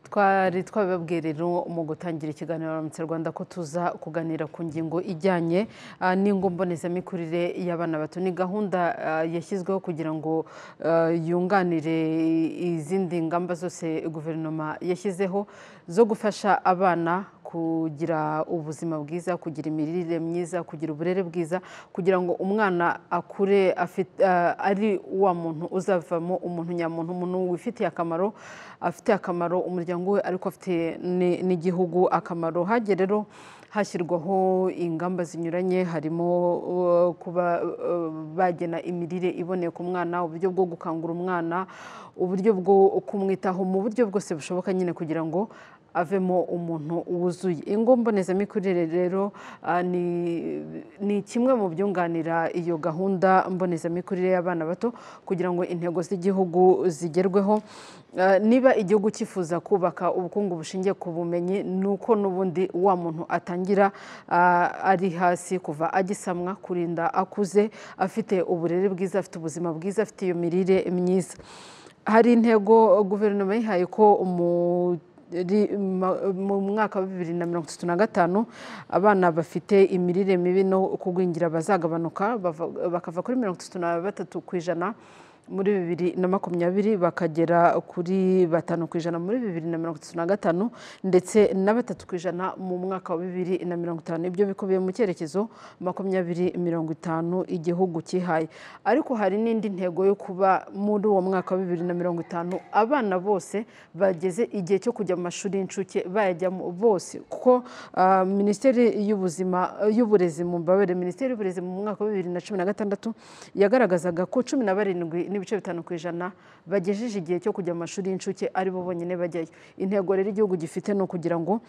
twari twabibabwiye rero mu gutangira ikiganiro aramutse rwanda ko tuza kuganira ku ngingo ijyanye ah, n'ingo mbonezamikurire y'abana bato ni gahunda ah, yashyizweho kugira ngo ah, yunganire izindi ngamba zose guverinoma yashyizeho zo gufasha abana kugira ubuzima bwiza kugira imirire myiza kugira uburere bwiza kugira ngo umwana akure afite- ah, ari wa muntu uzavamo umuntu nyamuntu umuntu wifitiye akamaro afitiye akamaro umuryango we ariko afitiye ni- n'igihugu akamaro hagiye rero hashyirwaho ingamba zinyuranye harimo uh, kuba uh, bagena imirire iboneye ku mwana uburyo bwo gukangura umwana uburyo bwo kumwitaho mu buryo bwose bushoboka nyine kugira ngo avemo umuntu wuzuye ingo mbonezamikurire rero ah, ni, ni kimwe mu byunganira iyo gahunda mbonezamikurire y'abana bato kugira ngo intego z'igihugu zigerweho Ah, niba igihugu cyifuza kubaka ubukungu bushingiye ku bumenyi ni uko n'ubundi wa muntu atangira ah, ari hasi kuva agisamwa kurinda akuze afite uburere bwiza afite ubuzima bwiza afite iyo mirire myiza hari intego guverinoma yihaye ko mu ri- ma- mu mwaka wa bibiri na mirongo itatu na gatanu abana bafite imirire mibi no kugwingira bazagabanuka bava- bakava kuri mirongo itatu na batatu ku ijana muri bibiri na makumyabiri bakagera kuri batanu ku ijana muri bibiri na mirongo itatu na gatanu ndetse na batatu ku ijana mu mwaka wa bibiri na mirongo itanu ibyo bikubiye mu cyerekezo makumyabiri mirongo itanu igihugu cyihaye ariko hari n'indi ntego yo kuba muri uwo mwaka wa bibiri na mirongo itanu abana bose bageze igihe cyo kujya mu mashuri y'incuke bayajyamo bose kuko ah, minisiteri y'ubuzima y'uburezi mu mbabare minisiteri y'uburezi mu mwaka wa bibiri na cumi na gatandatu yagaragazaga ko cumi na barindwi n'ibice bitanu ku ijana bagejeje igihe cyo kujya mu mashuri y'incuke ari bo bonyine bajyayo intego rero igihugu gifite ni ukugira ngo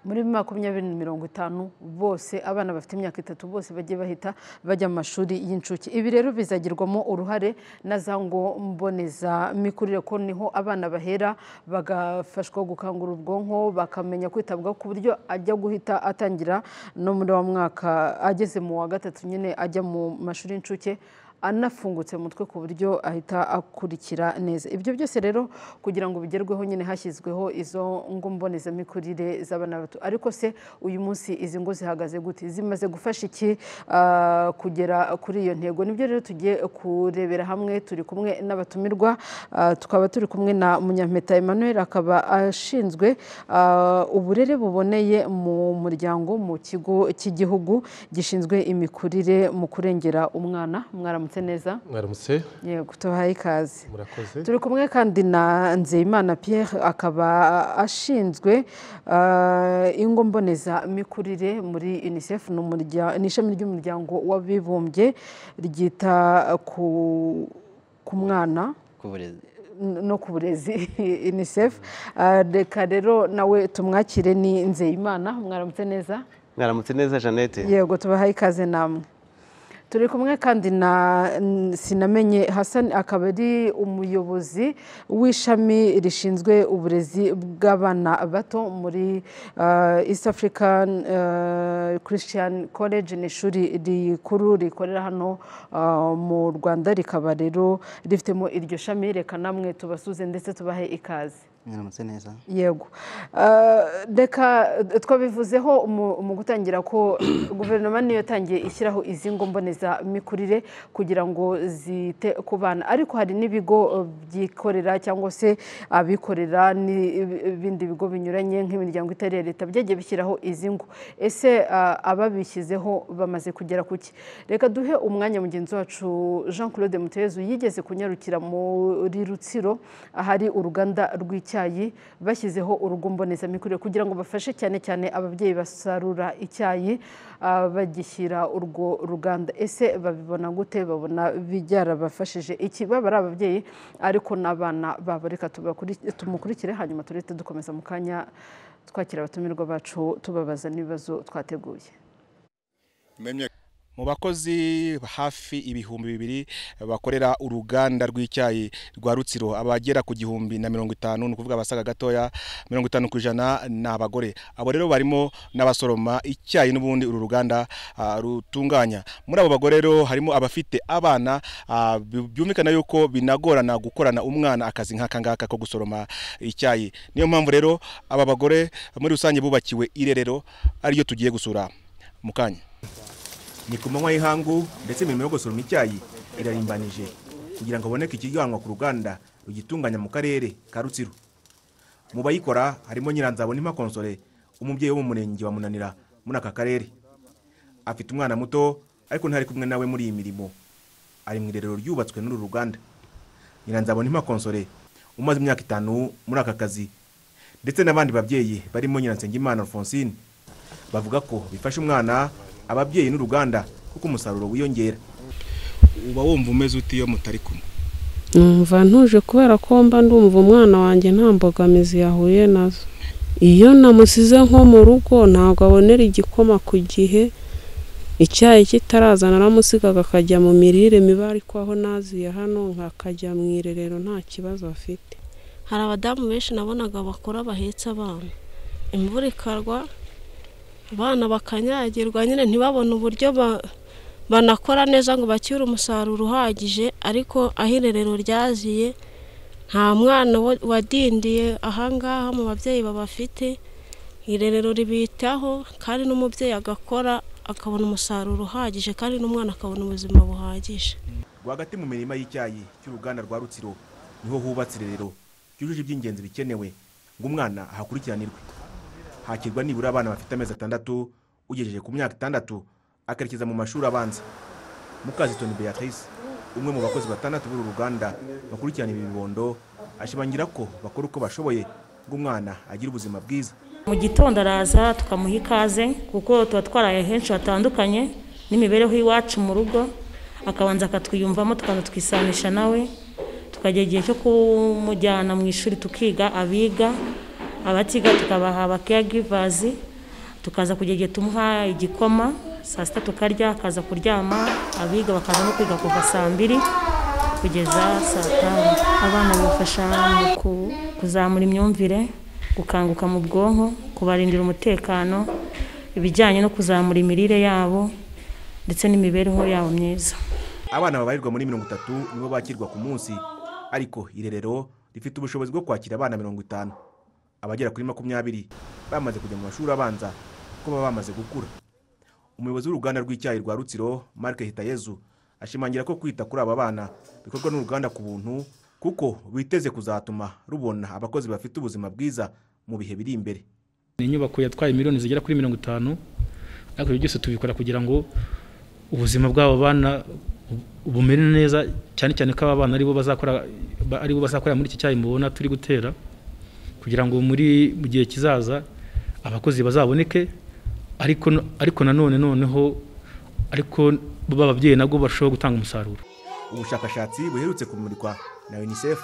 muri makumyabiri na mirongo itanu bose abana bafite imyaka itatu bose bajye bahita bajya mu mashuri y'incuke ibi rero bizagirwamo uruhare na za ngo mbonezamikurire ko niho abana bahera bagafashwa gukangura ubwonko bakamenya kwitabwaho ku buryo ajya guhita atangira no muri wa mwaka ageze mu wa gatatu nyine ajya mu mashuri y'incuke anafungutse mu mutwe ku buryo ahita akurikira neza ibyo byose rero kugira ngo bigerweho nyine hashyizweho izo ngo mbonezamikurire z'abana bato ariko se uyu munsi izi ngo zihagaze gute zimaze gufasha iki ah, kugera kuri iyo ntego nibyo rero tugiye kurebera hamwe turi kumwe n'abatumirwa ah, tukaba turi kumwe na munyampeta emmanuel akaba ashinzwe ah, uburere buboneye mu muryango mu kigo cy'igihugu gishinzwe imikurire mu kurengera umwana mwaramutse neza mwaramutse yego tubahaye ikaze murakoze turi kumwe kandi na nzeyimana pierre akaba ashinzwe uh, ingo mbonezamikurire muri unicef ni umurya- ni ishami ry'umuryango w'abibumbye ryita ku ku mwana ku burezi n- no ku burezi unicef Uh, reka rero nawe tumwakire ni nzeyimana mwaramutse neza mwaramutse neza jeannette yego tubahaye ikaze namwe turi kumwe kandi na n- sinamenye hasan akaba ari umuyobozi w'ishami rishinzwe uburezi bw'abana bato muri ah, east african ah, christian college ni ishuri rikuru rikorera hano ah, mu rwanda rikaba rero rifitemo iryo shami reka namwe tubasuze ndetse tubahe ikaze mwaramutse neza yego Ah, reka twabivuzeho mu mu gutangira ko guverinoma niyo yatangiye ishyiraho izi ngo mbonezamikurire kugira ngo zite ku bana ariko hari n'ibigo eh, byikorera cyangwa se abikorera n'ibindi bigo binyuranye nk'imiryango itari iya leta byagiye bishyiraho izi ngo ese ah, ababishyizeho bamaze kugera ku ki reka duhe umwanya mugenzi wacu jean claude mutezu yigeze kunyarukira muri rutsiro ahari uruganda rw'icyayi bashyizeho urugo mbonezamikurire kugira ngo bafashe cyane cyane ababyeyi basarura icyayi ah, bagishyira urwo ruganda ese babibona gute babona byarabafashije iki baba ari ababyeyi ariko n'abana babo reka tubakuri- tumukurikire hanyuma turete dukomeza mu kanya twakira abatumirwa bacu tubabaza n'ibibazo twateguye mu bakozi hafi ibihumbi bibiri bakorera uruganda rw'icyayi rwa rutsiro abagera ku gihumbi na mirongo itanu ni ukuvuga abasaga gatoya mirongo itanu ku ijana ni abagore abo rero barimo n'abasoroma icyayi n'ubundi uru ruganda ah, rutunganya muri abo bagore rero harimo abafite abana ah, bi- byumvikana yuko binagorana gukorana umwana akazi nk'aka ngaka ko gusoroma icyayi niyo mpamvu rero aba bagore muri rusange bubakiwe irerero ariryo tugiye gusura mu kanya ni ku manywa y'ihangu ndetse imirimo yo gusoroma icyayi irarimbanije kugira ngo haboneke ikiganwa ku ruganda rugitunganya mu karere ka rutsiro mu bayikora harimo nyiranzabonima konsole umubyeyi wo mu murenge wa munanira muri aka karere afite umwana muto ariko ntari kumwe nawe muri iyi mirimo ari mu irerero ryubatswe n'uru ruganda nyiranzabonima konsole umaze imyaka itanu muri aka kazi ndetse n'abandi babyeyi barimo nyiransengimana alphonsine bavuga ko bifasha umwana ababyeyi n'uruganda kuko umusaruro wiyongera uba wumva umeze uti iyo mutari kumwe numva ntuje kubera ko mba ndumva umwana wanjye nta mbogamizi yahuye nazo iyo namusize nko mu rugo ntabwo abonera igikoma ku gihe icyayi kitaraza naramusigaga akajya mu mirire mibi ariko aho naziye hano nkakajya mu irerero nta kibazo afite hari abadamu benshi nabonaga bakora bahetse abana imvura ikarwa abana bakanyagirwa nyine ntibabone uburyo ba- banakora neza ngo bacyure umusaruro uhagije ariko aho irerero ryaziye nta mwana wa- wadindiye ahangaha mu babyeyi babafite irerero ribitaho kandi n'umubyeyi agakora akabona umusaruro uhagije kandi n'umwana akabona ubuzima buhagije rwagati mu mirima y'icyayi cy'uruganda rwa rutsiro niho hubatse irerero ryujuje iby'ingenzi bikenewe ngo umwana ahakurikiranirwe hakirwa nibura abana bafite amezi atandatu ugejeje ku myaka itandatu akerekeza mu mashuri abanza mukazitoni beatrice umwe mu bakozi batandatu b'uru ruganda bakurikirana ibi bibondo ashimangira ko bakora uko bashoboye ngo umwana agire ubuzima bwiza mu gitondo araza tukamuha ikaze kuko tuba twaraye henshi hatandukanye n'imibereho y'iwacu mu rugo akabanza akatwiyumvamo tukaza twisanisha nawe tukajya igihe cyo kumujyana mu ishuri tukiga abiga abatiga tukabaha abakeyagivazi tukaza kujya igihe tumuha igikoma saa sita tukarya akaza kuryama abiga bakaza no kwiga kuva saa mbiri kugeza saa tanu abana bibafasha mu ku- kuzamura imyumvire gukanguka mu bwonko kubarindira umutekano ibijyanye no kuzamura imirire yabo ndetse n'imibereho yabo myiza abana babarirwa muri mirongo itatu nibo bakirwa ku munsi ariko irerero rifite ubushobozi bwo kwakira abana mirongo itanu abagera kuri makumyabiri bamaze kujya mu mashuri abanza kuko baba bamaze gukura umuyobozi w'uruganda rw'icyayi rwa rutsiro mark hitayezu ashimangira ko kwita kuri aba bana bikorwa n'uruganda ku buntu kuko biteze kuzatuma rubona abakozi bafite ubuzima bwiza mu bihe biri imbere ni inyubako yatwaye miliyoni zigera kuri mirongo itanu ariko ibyo byose tubikora kugira ngo ubuzima bw'abo bana bu- bumere neza cyane cyane ko aba bana aribo bazakora ba- aribo bazakorera muri iki cyayi mubona turi gutera kugira ngo muri mu gihe kizaza abakozi bazaboneke ariko n- ariko nanone noneho ariko bababyeyi nabwo barushaho gutanga umusaruro ubushakashatsi buherutse kumurikwa na unicef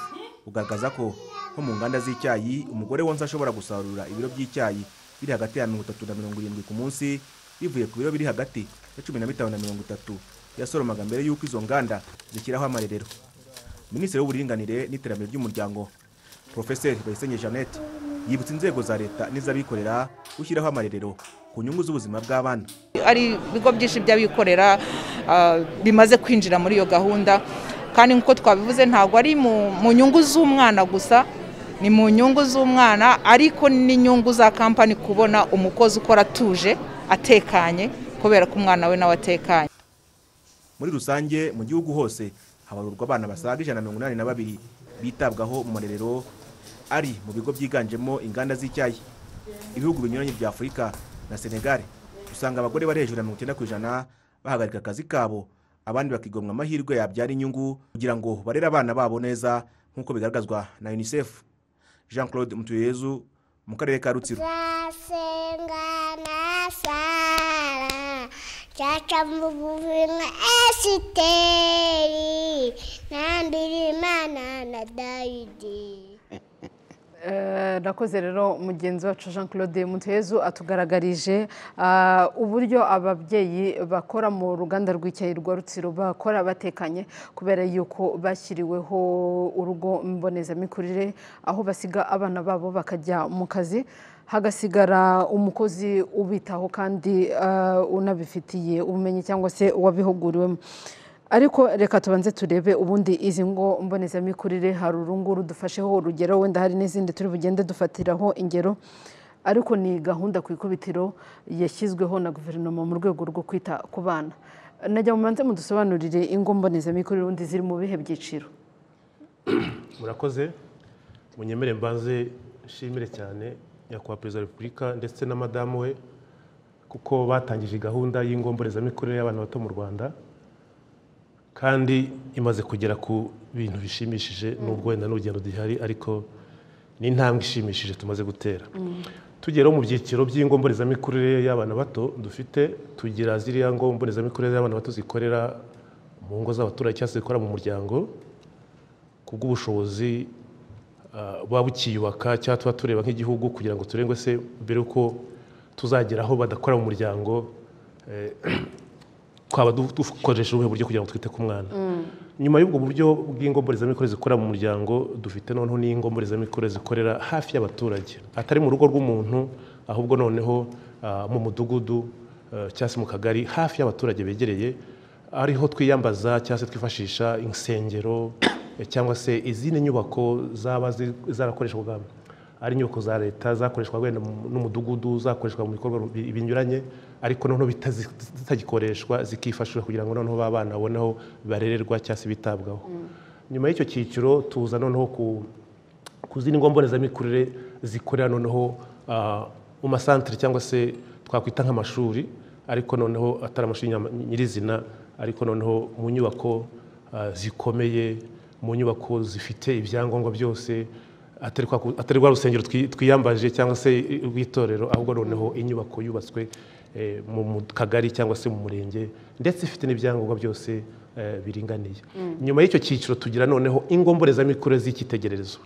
bugaragaza ko nko mu nganda z'icyayi umugore wonsa ashobora gusarura ibiro by'icyayi biri hagati ya mirongo itatu na mirongo irindwi ku munsi bivuye ku biro biri hagati ya cumi na bitanu na mirongo itatu yasoromaga mbere y'uko izo nganda zishyiraho amarerero minisitiri w'uburinganire n'iterambere ry'umuryango porofeseri bayisenge jeannette yibutsa inzego za leta n'iz'abikorera gushyiraho amarerero ku nyungu z'ubuzima bw'abana ari ibigo byinshi by'abikorera ah, bimaze kwinjira muri iyo gahunda kandi nk'uko twabivuze ntabwo ari mu mu nyungu z'umwana gusa ni mu nyungu z'umwana ariko n'inyungu za kampani kubona umukozi ukora atuje atekanye kubera ko umwana we nawe atekanye muri rusange mu gihugu hose habarurwa abana basaga ijana na mirongo inani na babiri bitabwaho mu marerero ari mu bigo byiganjemo inganda z'icyayi ibihugu binyuranye bya afurika na senegal usanga abagore bari hejuru ya mirongo icyenda ku ijana bahagarika akazi kabo abandi bakigomwa amahirwe yabyara inyungu kugira ngo barere abana babo neza nk'uko bigaragazwa na unicef jean claude mutuyezu mu karere ka rutsiro Sengana sara, chacha mbuvuna esiteri, nambiri mana na Daudi. Eh, Rakoze rero mugenzi wacu Jean Claude Mutezu atugaragarije ah, uburyo ababyeyi bakora mu ruganda rw'icyayi rwa Rutsiro bakora batekanye kubera yuko bashyiriweho urugo mbonezamikurire aho basiga abana babo bakajya mu kazi hagasigara umukozi ubitaho kandi ah, unabifitiye ubumenyi cyangwa se uwabihuguriwemo ariko reka tubanze turebe ubundi izi ngo mbonezamikurire hari urunguru dufasheho urugero wenda hari n'izindi turi bugende dufatiraho ingero ariko ni gahunda ku ikubitiro yashyizweho na guverinoma mu rwego rwo kwita ku bana najya mu manza mudusobanurire ingo mbonezamikurire ubundi ziri mu bihe byiciro murakoze munyemere mbanze nshimire cyane nyakubahwa perezida wa repubulika ndetse na madamu we kuko batangije gahunda y'ingomborezamikorere y'abana bato mu rwanda kandi imaze kugera ku bintu bishimishije nubwo wenda n'urugendo duhari ariko ni intambwe ishimishije tumaze gutera tugeraho mu byiciro by'ingomborezamikurire y'abana bato dufite tugira ziriya ngomborezamikurire y'abana bato zikorera mu ngo z'abaturage cyangwa se zikora mu muryango ku bw'ubushobozi ah, buba bukiyubaka cyangwa tuba tureba nk'igihugu kugira ngo turengwe se mbere yuko tuzagera aho badakora mu muryango eh, twaba du- dukoresha ubuhe buryo kugira ngo twite ku mwana nyuma y'ubwo buryo bw'ingomborezamikorere zikorera mu muryango dufite noneho n'ingomborezamikorere zikorera hafi y'abaturage atari mu rugo rw'umuntu ahubwo noneho ah, mu mudugudu eh, cyangwa se mu kagari hafi y'abaturage begereye ariho twiyambaza cyangwa se twifashisha insengero eh, cyangwa se izindi nyubako zaba zi- zarakoreshwaga ari inyubako za leta zakoreshwa wenda mu- n'umudugudu zakoreshwa mu bikorwa bi- binyuranye ariko noneho bitazi- zitagikoreshwa zikifashishwa kugira ngo noneho ba bana babone aho barererwa cyangwa se bitabwaho nyuma y'icyo cyiciro tuza noneho ku ku zindi ngombonezamikurire zikorera noneho ah, mu masantire cyangwa se twakwita nk'amashuri ariko noneho atari amashuri nyama- nyirizina ariko noneho mu nyubako ah, zikomeye mu nyubako zifite ibyangombwa byose atari kwa ku- atari rwa rusengero twi- twiyambaje cyangwa se i- rw'itorero ahubwo noneho inyubako yubatswe eh, mu mu kagari cyangwa se mu murenge ndetse ifite n'ibyangombwa byose eh, biringaniye nyuma y'icyo cyiciro tugira noneho ingomborezamikurire z'icyitegererezo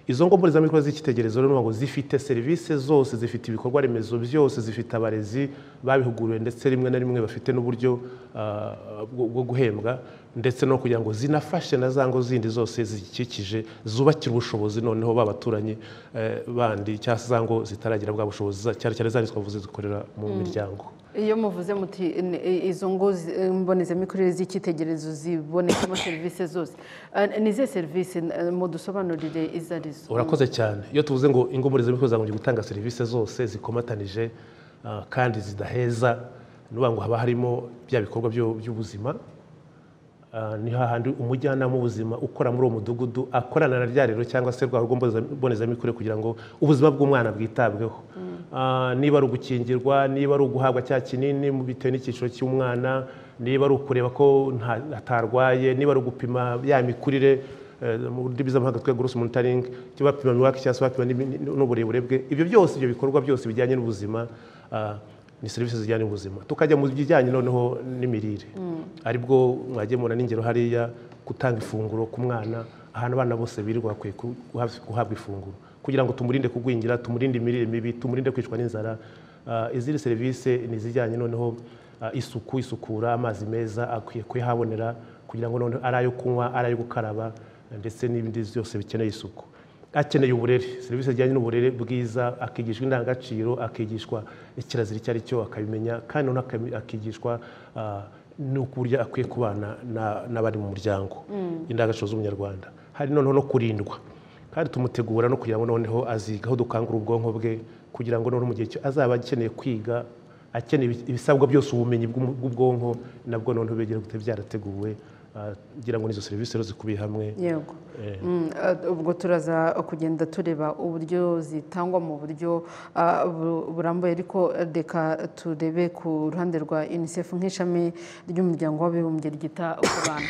izo ngomborezamikorere z'icyitegererezo rero ni ngo zifite serivisi zose zifite ibikorwa remezo byose zifite abarezi babihuguriwe ndetse rimwe na rimwe bafite n'uburyo ah, bwo bwo guhembwa ndetse no kugira ngo zinafashe na za ngo zindi zose zikikije zubakira ubushobozi noneho ba baturanyi eh, bandi cyangwa se za ngo zitaragira bwa bushobozi za- cyane cyane za ni twavuze zikorera mu miryango iyo muvuze muti "Ni- i- izo ngo zi- mbonezamikurire z'icyitegererezo zibonekamo serivisi zose Eh, ni izihe serivisi eh, mudusobanurire izo ari zo urakoze cyane iyo tuvuze ngo ingomborezamikorere zagombye gutanga serivisi zose zikomatanije ah, kandi zidaheza ni ukuvuga ngo haba harimo bya bikorwa byo- by'ubuzima Ah, ni hahandi umujyanama w'ubuzima ukora muri uwo mudugudu akorana na rya rero cyangwa se rwa rugo mboneza- mbonezamikurire kugira ngo ubuzima bw'umwana bwitabweho Ah, niba ari ugukingirwa niba ari uguhabwa cya kinini mu- bitewe n'icyiciro cy'umwana niba ari ukureba ko nta- atarwaye niba ari ugupima ya mikurire eh, mu ndimi z'amahanga twe gross monitoring cyo bapima imiwake cyangwa se bapima n'imi- n'uburebure bwe ibyo byose ibyo bikorwa byose bijyanye n'ubuzima ah, ni serivisi zijyanye n'ubuzima tukajya mu bijyanye noneho n'imirire aribwo mwagemura n'ingero hariya gutanga ifunguro ku mwana ahantu abana bose birirwa bakwiye ku- guha- guhabwa ifunguro kugira ngo tumurinde kugwingira tumurinde imirire mibi tumurinde kwicwa n'inzara Ah, izindi serivisi ni izijyanye noneho ah, isuku isukura amazi meza akwiye kuyahabonera kugira ngo noneho ari ayo kunywa ari ayo gukaraba ndetse n'ibindi byose bikeneye isuku akeneye uburere serivisi zijyanye n'uburere bwiza akigishwa indangagaciro akigishwa ikirazira icyo ari cyo akabimenya kandi noneho akabi- akigishwa ah, n'uko uburyo akwiye kubana na- n'abari mu muryango indangagaciro z'umunyarwanda hari noneho no kurindwa kandi tumutegura no kugira ngo noneho azigaho dukangura ubwonko bwe kugira ngo noneho mu gihe cyo azaba akeneye kwiga akeneye ibi- ibisabwa byose ubumenyi bw'umu- bw'ubwonko nabwo noneho begera gute byarateguwe ah, ngira ngo n'izo serivisi rero zikubiye hamwe yego Eh. Mm, eh, ubwo turaza kugenda tureba uburyo zitangwa mu buryo ah, bu- burambuye ariko eh, reka turebe ku ruhande rwa unicef nk'ishami ry'umuryango w'abibumbye ryita ku bana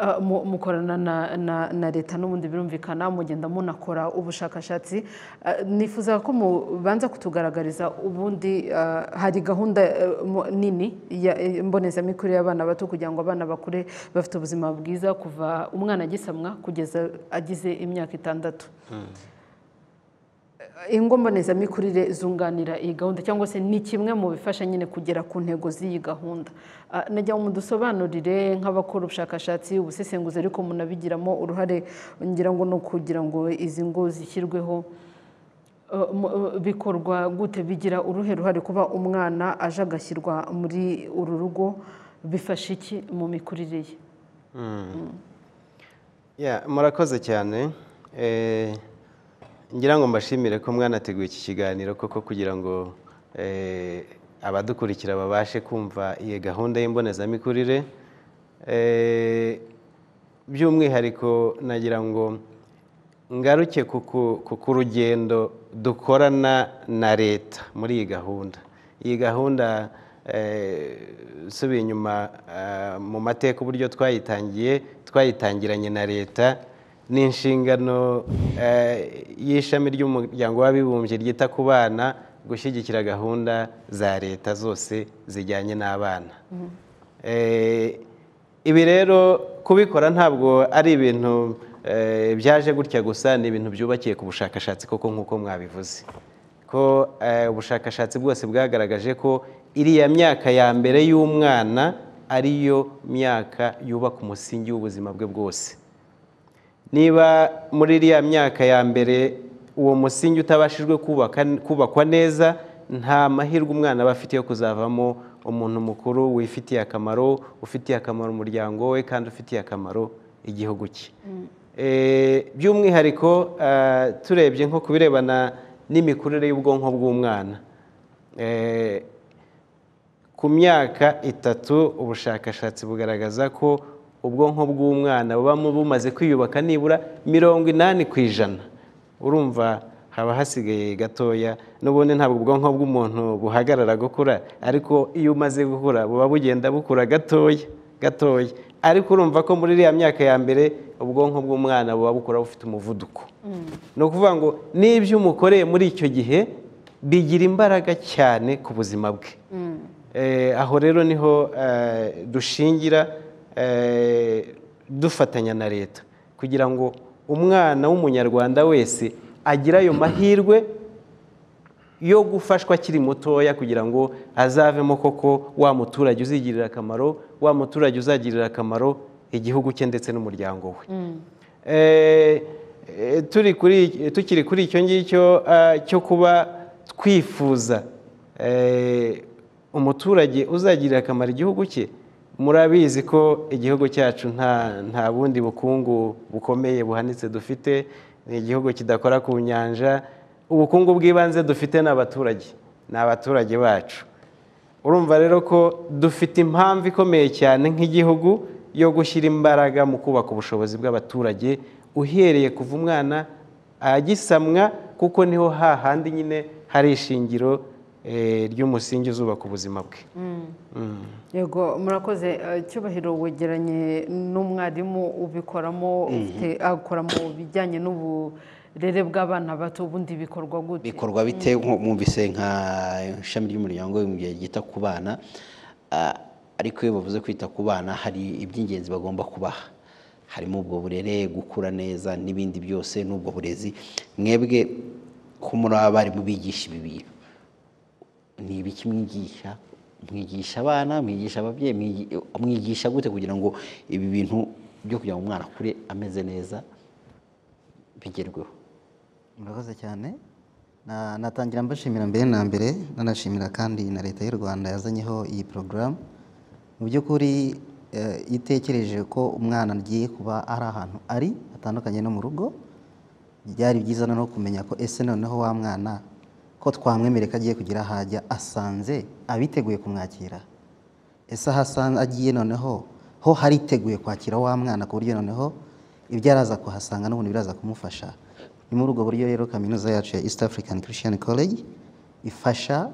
Ah, mu- mukorana na- na- na leta n'ubundi birumvikana mugenda munakora ubushakashatsi Ah, nifuza ko mubanza kutugaragariza ubundi ah, hari gahunda eh, mu- nini ya- eh, mbonezamikurire y'abana bato kugira ngo abana bakure bafite ubuzima bwiza kuva umwana agisamwa kugeza agize imyaka itandatu ingo mbonezamikurire zunganira iyi gahunda cyangwa se ni kimwe mu bifasha nyine kugera ku ntego z'iyi gahunda Ah, nagira ngo mudusobanurire nk'abakora ubushakashatsi ubusesenguzi ariko munabigiramo uruhare ngira ngo ni ukugira ngo izi ngo zishyirweho Eh, mu- eh, bikorwa gute bigira uruhe ruhare kuba umwana aje agashyirwa muri uru rugo bifasha iki mu mikurire ye Ya, murakoze cyane Eh, ngira ngo mbashimire ko mwanateguye iki kiganiro koko kugira ngo eh, abadukurikira babashe kumva iyi gahunda y'imbonezamikurire Eh, by'umwihariko nagira ngo ngaruke ku ku- ku- ku rugendo dukorana na leta muri iyi gahunda iyi gahunda eh, usubiye inyuma eh, mu mateka uburyo twayitangiye twayitangiranye na leta ni inshingano eh, y'ishami ry'umuryango w'abibumbye ryita ku bana gushyigikira gahunda za leta zose zijyanye n'abana Eh, ibi rero kubikora ntabwo ari ibintu eh, byaje gutya gusa ni ibintu byubakiye ku bushakashatsi koko nk'uko mwabivuze ko eh, ubushakashatsi bwose bwagaragaje ko iriya myaka ya mbere y'umwana ariyo myaka yubaka umusingi w'ubuzima bwe bwose niba muri iriya myaka ya mbere uwo musingi utabashijwe kubaka- kubakwa neza nta mahirwe umwana aba afite yo kuzavamo umuntu mukuru wifitiye akamaro ufitiye akamaro umuryango we kandi ufitiye akamaro igihugu cye Eh, by'umwihariko eh, turebye nko ku birebana n'imikurire y'ubwonko bw'umwana Eh, ku myaka itatu ubushakashatsi bugaragaza ko ubwonko bw'umwana buba mu- bumaze kwiyubaka nibura mirongo inani ku ijana urumva haba hasigaye gatoya n'ubundi ntabwo ubwonko bw'umuntu buhagarara gukura ariko iyo umaze gukura buba bugenda bukura gatoya gatoya ariko urumva ko muri iriya myaka ya mbere ubwonko bw'umwana buba bukura bufite umuvuduko ni ukuvuga ngo n'ibyo umukoreye muri icyo gihe bigira imbaraga cyane ku buzima bwe Eh, aho rero niho eh, dushingira eh, dufatanya na leta kugira ngo umwana w'umunyarwanda wese agire ayo mahirwe yo gufashwa akiri mutoya kugira ngo azavemo koko wa muturage uzigirira akamaro wa muturage uzagirira akamaro igihugu cye ndetse n'umuryango we Eh, eh, turi kuri tukiri kuri icyo ngicyo ah, cyo kuba twifuza eh, umuturage uzagirira akamaro igihugu cye murabizi ko igihugu cyacu nta nta bundi bukungu bukomeye buhanitse dufite ni igihugu kidakora ku nyanja ubukungu bw'ibanze dufite ni abaturage ni abaturage bacu urumva rero ko dufite impamvu ikomeye cyane nk'igihugu yo gushyira imbaraga mu kubaka ubushobozi bw'abaturage uhereye kuva umwana agisamwa kuko niho hahandi nyine hari ishingiro eh, ry'umusingi uzubaka ubuzima bwe Mm. yego murakoze eh, cyubahiro wegeranye n'umwarimu ubikoramo ufite akora mu bijyanye n'uburere bw'abana bato ubundi bikorwa gute bikorwa bite nko mwumvise nka ishami ry'umuryango w'abibumbye ryita ku bana ah, ariko iyo bavuze kwita ku bana hari iby'ingenzi bagomba kubaha harimo ubwo burere gukura neza n'ibindi byose n'ubwo burezi mwebwe ko muri abarimu bigisha ibi bintu ni ibiki mwigisha mwigisha abana mwigisha ababyeyi mwigi- mwigisha gute kugira ngo ibi bintu byo kugira ngo umwana akure ameze neza bigerweho murakoze cyane Na- Natangira mbashimira mbere na mbere nanashimira kandi na leta y'u Rwanda yazanyeho iyi porogaramu mu by'ukuri eh, itekereje ko umwana agiye kuba ari ahantu ari hatandukanye no mu rugo byari byiza noneho kumenya ko ese noneho wa mwana ko twamwemerera ko agiye kugira aho ajya asanze abiteguye kumwakira ese aho asanze agiye noneho ho hariteguye kwakira wa mwana ku buryo noneho ibyo araza kuhasanga n'ubundi biraza kumufasha ni muri ubwo buryo rero kaminuza yacu ya East African Christian College ifasha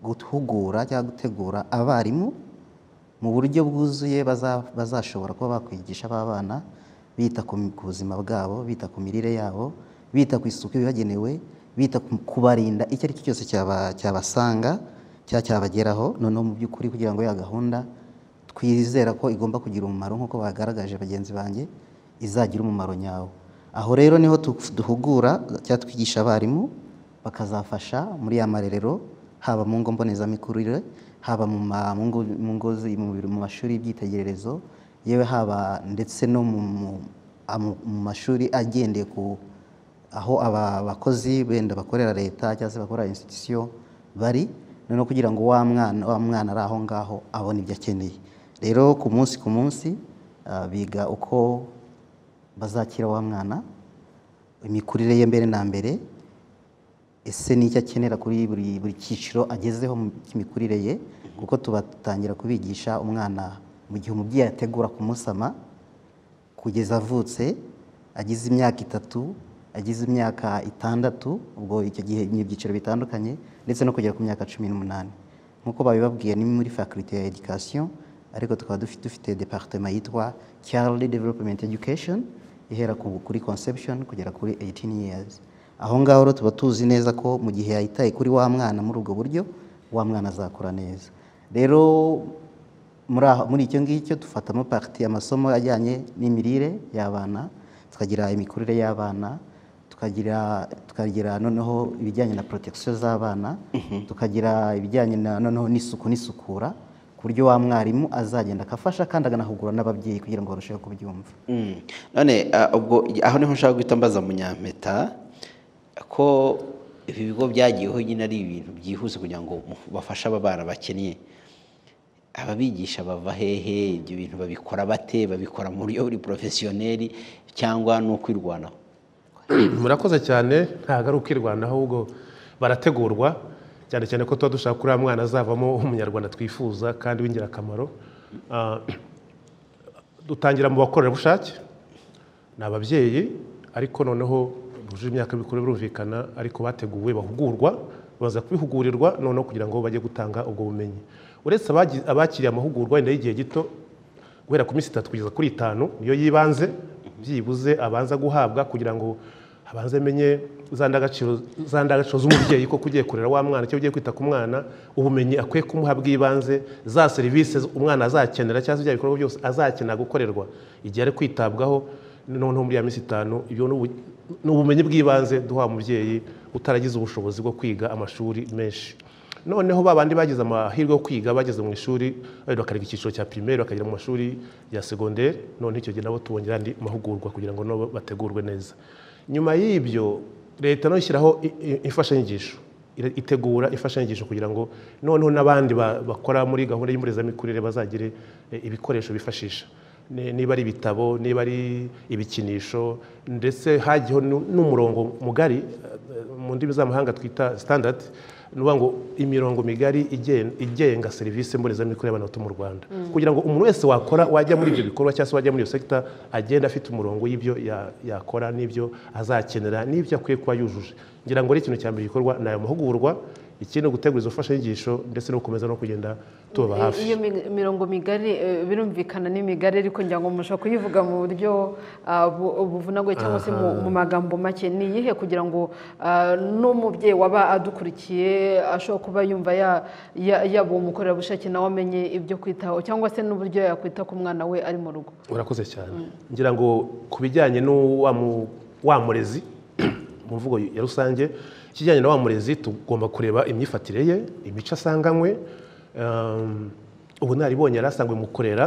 guhugura cyangwa gutegura abarimu mu buryo bwuzuye baza- bazashobora kuba bakwigisha aba bana bita ku ku buzima bwabo bita ku mirire yabo bita ku isuku ibagenewe bita ku- kubarinda icyo ari cyo cyose cyaba- cyabasanga cyaba cyabageraho noneho mu by'ukuri kugira ngo ya gahunda twizera ko igomba kugira umumaro nk'uko bagaragaje bagenzi banjye izagira umumaro nyawo aho rero niho tu- duhugura cyangwa twigisha abarimu bakazafasha muri ya marerero haba mu ngo mbonezamikurire haba mu ma- mu ngo- mu ngo zi- mu biro- mu mashuri y'ibyitegererezo yewe haba ndetse no mu mu- amu- mu mashuri agendeye ku aho aba bakozi benda bakorera leta cyangwa se bakorera institution bari noneho kugira ngo wa mwana wa mwana ari aho ngaho abone ibyo akeneye rero ku munsi ku munsi ah, biga uko bazakira wa mwana imikurire ye mbere na mbere ese n'icyo akenera kuri buri buri cyiciro agezeho mu cy'imikurire ye kuko tubatangira kubigisha umwana mu gihe umubyeyi ategura kumusama kugeza avutse agize imyaka itatu agize imyaka itandatu ubwo icyo gihe ni ibyiciro bitandukanye ndetse no kugera ku myaka cumi n'umunani nk'uko babibabwiye ni muri faculté ya education ariko tukaba dufite dufite departement yitwa child development education ihera ku- kuri conception kugera kuri 18 years aho ngaho rero tuba tuzi neza ko mu gihe yayitaye kuri wa mwana muri ubwo buryo wa mwana azakura neza rero muri aho- muri icyo ngicyo dufatamo pariti amasomo ajyanye n'imirire y'abana tukagira imikurire y'abana tukagira tukagira noneho ibijyanye na protection z'abana tukagira ibijyanye na noneho n'isuku n'isukura ku buryo wa mwarimu azagenda akafasha kandi akanahugura n'ababyeyi kugira ngo barusheho kubyumva Mm. none ah, ubwo aho niho nshaka guhita mbaza munyampeta ko ibi bigo byagiyeho nyine ari ibintu byihuse kugira ngo mu- bafashe aba bana bakennye ababigisha bava hehe ibyo bintu babikora bate babikora mu buryo buri porofesiyoneri cyangwa ni ukwirwanaho murakoze cyane ntabwo ari ukwirwanaho ahubwo barategurwa cyane cyane ko tuba dushaka kuri uriya mwana azavamo umunyarwanda twifuza kandi w'ingirakamaro Ah, dutangira mu bakorerabushake ni ababyeyi ariko noneho bujuje imyaka y'ubukure birumvikana ariko bateguwe bahugurwa baza kubihugurirwa noneho kugira ngo bajye gutanga ubwo bumenyi uretse abagi- abakiriye amahugurwa wenda y'igihe gito guhera ku minsi itatu kugeza kuri itanu niyo yibanze byibuze abanza guhabwa kugira ngo abanze amenye za ndangagaciro za ndangagaciro z'umubyeyi ko ugiye kurera wa mwana cyangwa ugiye kwita ku mwana ubumenyi akwiye kumuha bw'ibanze za serivisi umwana azakenera cyangwa se bya bikorwa byose azakenera gukorerwa igihe ari kwitabwaho noneho muri ya minsi itanu ibyo ni ubu- ni ubumenyi bw'ibanze duha umubyeyi utaragize ubushobozi bwo kwiga amashuri menshi noneho ba bandi bagize amahirwe yo kwiga bageze mu ishuri wenda bakareka icyiciro cya pirimeri bakagera mu mashuri ya segonderi noneho icyo gihe nabo tubongera andi mahugurwa kugira ngo nabo bategurwe neza nyuma y'ibyo leta nayo ishyiraho i- i- imfashanyigisho ire- itegura imfashanyigisho kugira ngo noneho n'abandi ba- bakora muri gahunda y'imburezamikurire bazagire eh, ibikoresho bifashisha Ni- niba ari ibitabo niba ari ibikinisho ndetse hagiyeho nu- n'umurongo mugari eh, mu ndimi z'amahanga twita standard ni ukuvuga ngo imirongo migari igen- igenga serivisi mbonezamikorere y'abana bato mu rwanda Mm. kugira ngo umuntu wese wakora wajya muri ibyo bikorwa cyangwa se wajya muri iyo sekita agenda afite umurongo y'ibyo ya- yakora n'ibyo azakenera n'ibyo akwiye kuba yujuje ngira ngo ari ikintu cya mbere gikorwa ni ayo mahugurwa ikindi ni ugutegura izo mfashanyigisho ndetse no gukomeza no kugenda tubaba hafi iyo mi- mirongo migari eh, birumvikana ni migari ariko ngira ngo mushobora kuyivuga mu buryo ah, bu- buvunagwe cyangwa se mu Aha. mu magambo make ni iyihe kugira ngo ah, n'umubyeyi waba adukurikiye ashobora kuba yumva ya- ya- yaba uwo mukorerabushake nawe amenye ibyo kwitaho cyangwa se n'uburyo yakwita ku mwana we ari mu rugo urakoze cyane ngira ngo ku bijyanye n'uwa mu- wa murezi mu mvugo ya rusange ikijyanye na wa murezi tugomba kureba imyifatire ye imico asanganywe um, ubunararibonye yari asangwe mu kurera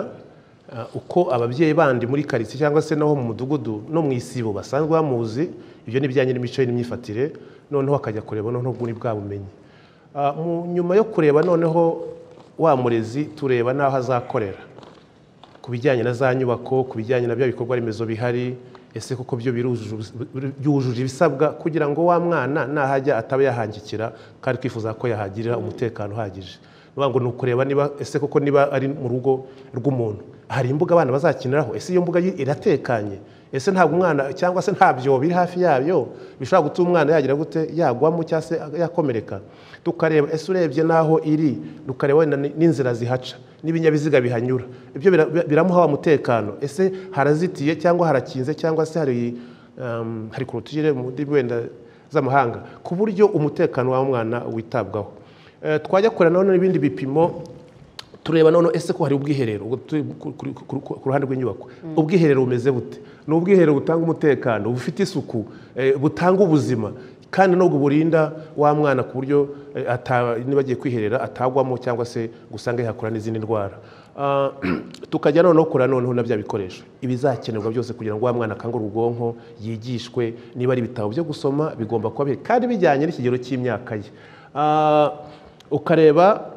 uh, uko ababyeyi bandi muri karitsiye cyangwa se naho mu mudugudu no mu isibo basanzwe bamuzi ibyo ni ibijyanye n'imico ye n'imyifatire noneho akajya kureba noneho muri bwa bumenyi Ah, mu- nyuma yo kureba noneho wa murezi tureba n'aho azakorera ku bijyanye na za nyubako ku bijyanye na bya bikorwa remezo bihari ese koko byo birujuje ubus- byujuje ibisabwa kugira ngo wa mwana nahajya ataba yahangikira kandi twifuza ko yahagirira umutekano uhagije Ni ukuvuga ngo ni ukureba niba ese koko niba ari mu rugo rw'umuntu hari imbuga abana bazakiniraho ese iyo mbuga yi- iratekanye ese ntabwo umwana cyangwa se nta byobo biri hafi yayo bishobora gutuma umwana yagira gute yagwamo cyangwa se yakomereka tukareba ese urebye n'aho iri tukareba wenda ni- n'inzira zihaca n'ibinyabiziga bihanyura ibyo bira- bira- biramuha wa mutekano ese harazitiye cyangwa harakinze cyangwa se hari um, hari korotire mu ndimi wenda z'amahanga ku buryo umutekano wa mwana witabwaho Eh, twajya kureba nanone n'ibindi bipimo tureba noneho ese ko hari ubwiherero ubwo turi ku- ku- ku- ku ruhande rw'inyubako ubwiherero bumeze bute ni ubwiherero butanga umutekano bufite isuku eh, butanga ubuzima kandi nubwo burinda wa mwana ku buryo eh, ata- niba agiye kwiherera atagwamo cyangwa se gusanga yahakura n'izindi ndwara Ah, tukajya noneho kora noneho na bya bikoresho ibizakenerwa byose kugira ngo wa mwana akangure ubwonko yigishwe niba ari ibitabo byo gusoma bigomba kuba bihari kandi bijyanye n'ikigero cy'imyaka ye Ah, ukareba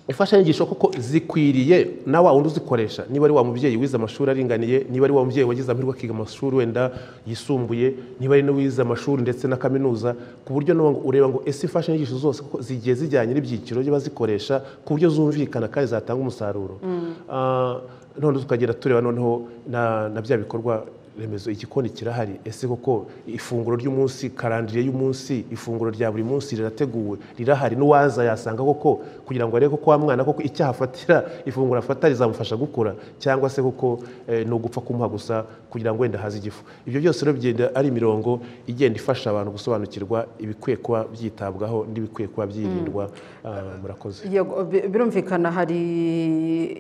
imfashanyigisho koko zikwiriye na wa wundi uzikoresha niba ari wa mubyeyi wize amashuri aringaniye niba ari wa mubyeyi wagize amahirwe akiga amashuri wenda yisumbuye niba ari n'uwize amashuri ndetse na kaminuza ku buryo n'ubu ngo ureba ngo ese imfashanyigisho zose koko zigiye zijyanye n'ibyiciro by'abazikoresha ku buryo zumvikana kandi zatanga umusaruro Ah, none tukagenda tureba noneho na na bya bikorwa remezo igikoni kirahari ese koko ifunguro ry'umunsi karandiriye y'umunsi ifunguro rya buri munsi rirateguwe rirahari n'uwaza yasanga koko kugira ngo arebe ko wa mwana koko icyo ahafatira ifunguro afata rizamufasha gukura cyangwa se koko eh, ni ugupfa kumuha gusa kugira ngo wenda haze igifu ibyo byose rero bigenda ari imirongo igenda ifasha abantu gusobanukirwa ibikwiye kuba byitabwaho n'ibikwiye kuba byirindwa Ah, murakoze Yego, bi- birumvikana hari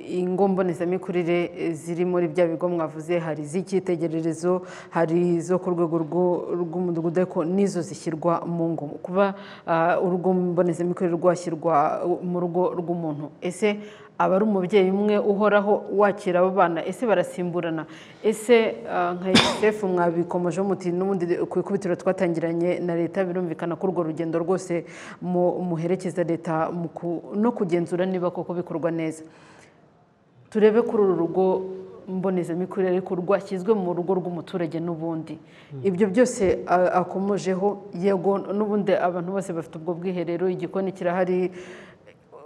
ingo mbonezamikurire eh, ziri muri bya bigo mwavuze hari iz'icyitegererezo hari izo ku rwego rw'u- rw'umudugudu ariko n'izo zishyirwa mu ngo kuba ah, urugo mbonezamikurire rwashyirwa uh, mu rugo rw'umuntu ese aba ari umubyeyi umwe uhoraho wakira abo bana ese barasimburana ese ah, nka yunisefu mwabikomejeho muti n'ubundi ku ikubitiro twatangiranye na leta birumvikana ko urwo rugendo rwose mu- muherekeza leta mu ku- no kugenzura niba koko bikorwa neza turebe kuri uru rugo mbonezamikurire ariko rwashyizwe mu rugo rw'umuturage n'ubundi ibyo byose a- akomojeho yego n'ubundi abantu bose bafite ubwo bwiherero igikoni kirahari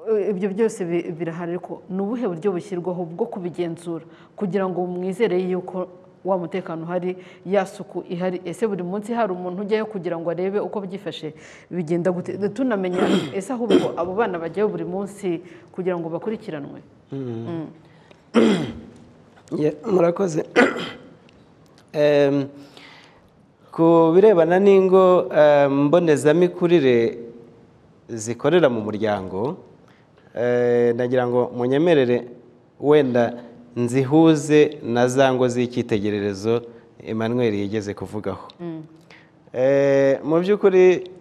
Eh, ibyo byose bi- birahari ariko ni ubuhe buryo bushyirwaho bwo kubigenzura kugira ngo mwizere yuko wa mutekano uhari ya suku ihari ese buri munsi hari umuntu ujyayo kugira ngo arebe uko byifashe bigenda gute tunamenya ese ahubwo abo bana bajyayo buri munsi kugira ngo bakurikiranwe Mm. Ye- murakoze Em, ku birebana n'ingo em, mbonezamikurire zikorera mu muryango eh, nagira ngo munyemerere wenda nzihuze na za ngo z'icyitegererezo Emmanuel yigeze kuvugaho Eh, mu by'ukuri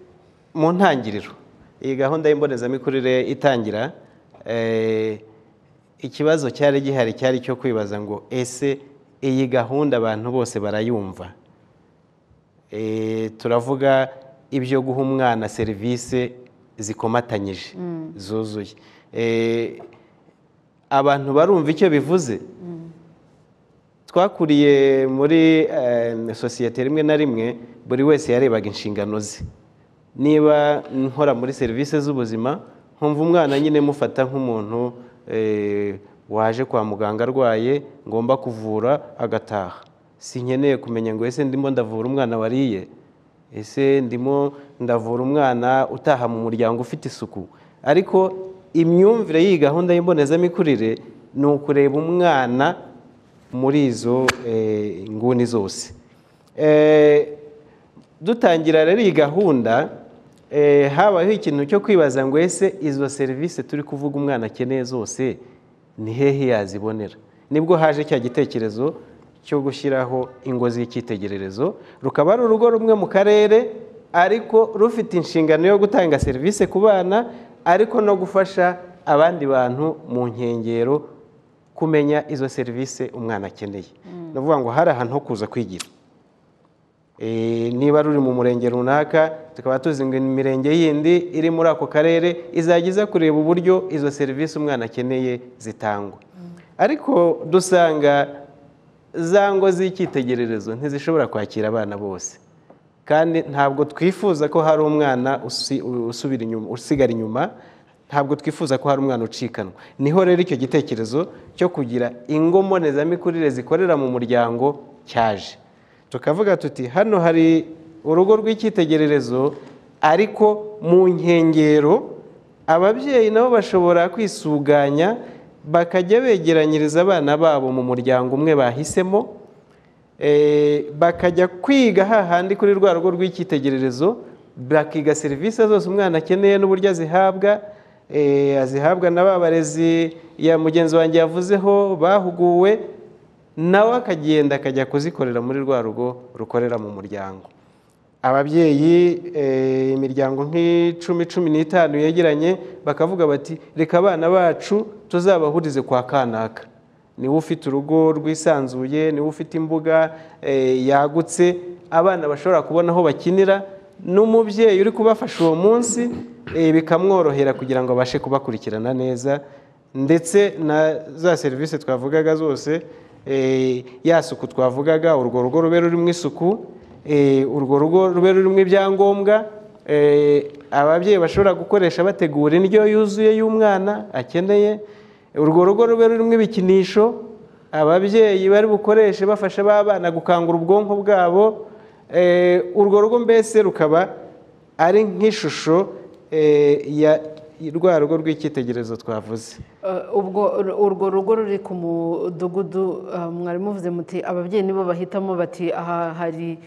mu ntangiriro iyi gahunda y'imbonezamikurire itangira eh, ikibazo cyari gihari cyari cyo kwibaza ngo ese iyi gahunda abantu bose barayumva Eh, turavuga ibyo guha umwana serivisi zikomatanyije Mm. zuzuye Eh, abantu barumva icyo bivuze twakuriye muri eh, sosiyete rimwe na rimwe buri wese yarebaga inshingano ze niba nkora muri serivisi z'ubuzima nkumva umwana nyine mufata nk'umuntu eh, waje kwa muganga arwaye ngomba kuvura agataha si nkeneye kumenya ngo ese ndimo ndavura umwana wariye ese ndimo ndavura umwana utaha mu muryango ufite isuku ariko imyumvire y'iyi gahunda y'imbonezamikurire ni ukureba umwana muri izo eh, nguni zose Eh, dutangira rero iyi gahunda eh, habayeho ikintu cyo kwibaza ngo ese izo serivisi turi kuvuga umwana akeneye zose ni hehe yazibonera nibwo haje cya gitekerezo cyo gushyiraho ingo z'icyitegererezo rukaba ari urugo rumwe mu karere ariko rufite inshingano yo gutanga serivisi ku bana ariko no gufasha abandi bantu mu nkengero kumenya izo serivisi umwana akeneye ni ukuvuga ngo hari ahantu ho kuza kwigira Eh, niba ruri mu murenge runaka tukaba tuzi ngo imirenge yindi iri muri ako karere izajya iza kureba uburyo izo serivisi umwana akeneye zitangwa ariko dusanga za ngo z'icyitegererezo ntizishobora kwakira abana bose kandi ntabwo twifuza ko hari umwana usi- usubira inyuma usigara inyuma ntabwo twifuza ko hari umwana ucikanwa niho rero icyo gitekerezo cyo kugira ingo mbonezamikurire zikorera mu muryango cyaje tukavuga tuti hano hari urugo rw'icyitegererezo ariko mu nkengero ababyeyi nabo bashobora kwisuganya bakajya begeranyiriza abana babo mu muryango umwe bahisemo eh, bakajya kwiga hahandi kuri rwa rugo rw'icyitegererezo bakiga serivisi zose umwana akeneye n'uburyo azihabwa azihabwa na ba barezi ya mugenzi wanjye yavuzeho bahuguwe nawe akagenda akajya kuzikorera muri rwa rugo rukorera mu muryango ababyeyi eh, imiryango nk'icumi cumi n'itanu yegeranye bakavuga bati reka abana bacu tuzabahurize kwa kanaka niwe ufite urugo rwisanzuye niwe ufite imbuga eh, yagutse abana bashobora kubona aho bakinira n'umubyeyi uri kubafasha uwo munsi eh, bikamworohera kugira ngo abashe kubakurikirana neza ndetse na za serivisi twavugaga zose eh, ya suku twavugaga urwo rugo rube rurimo isuku eh, urwo rugo rube rurimo ibyangombwa eh, ababyeyi bashobora gukoresha bategura indyo yuzuye y'umwana akeneye urwo rugo rube rurimo ibikinisho ababyeyi bari bukoreshe bafasha ba bana gukangura ubwonko bwabo Eh, urwo rugo mbese rukaba ari nk'ishusho eh, ya rwa rugo rw'icyitegererezo twavuze Uh, ubwo urwo rugo ruri ku mudugudu uh, mwari muvuze muti ababyeyi nibo bahitamo bati aha hari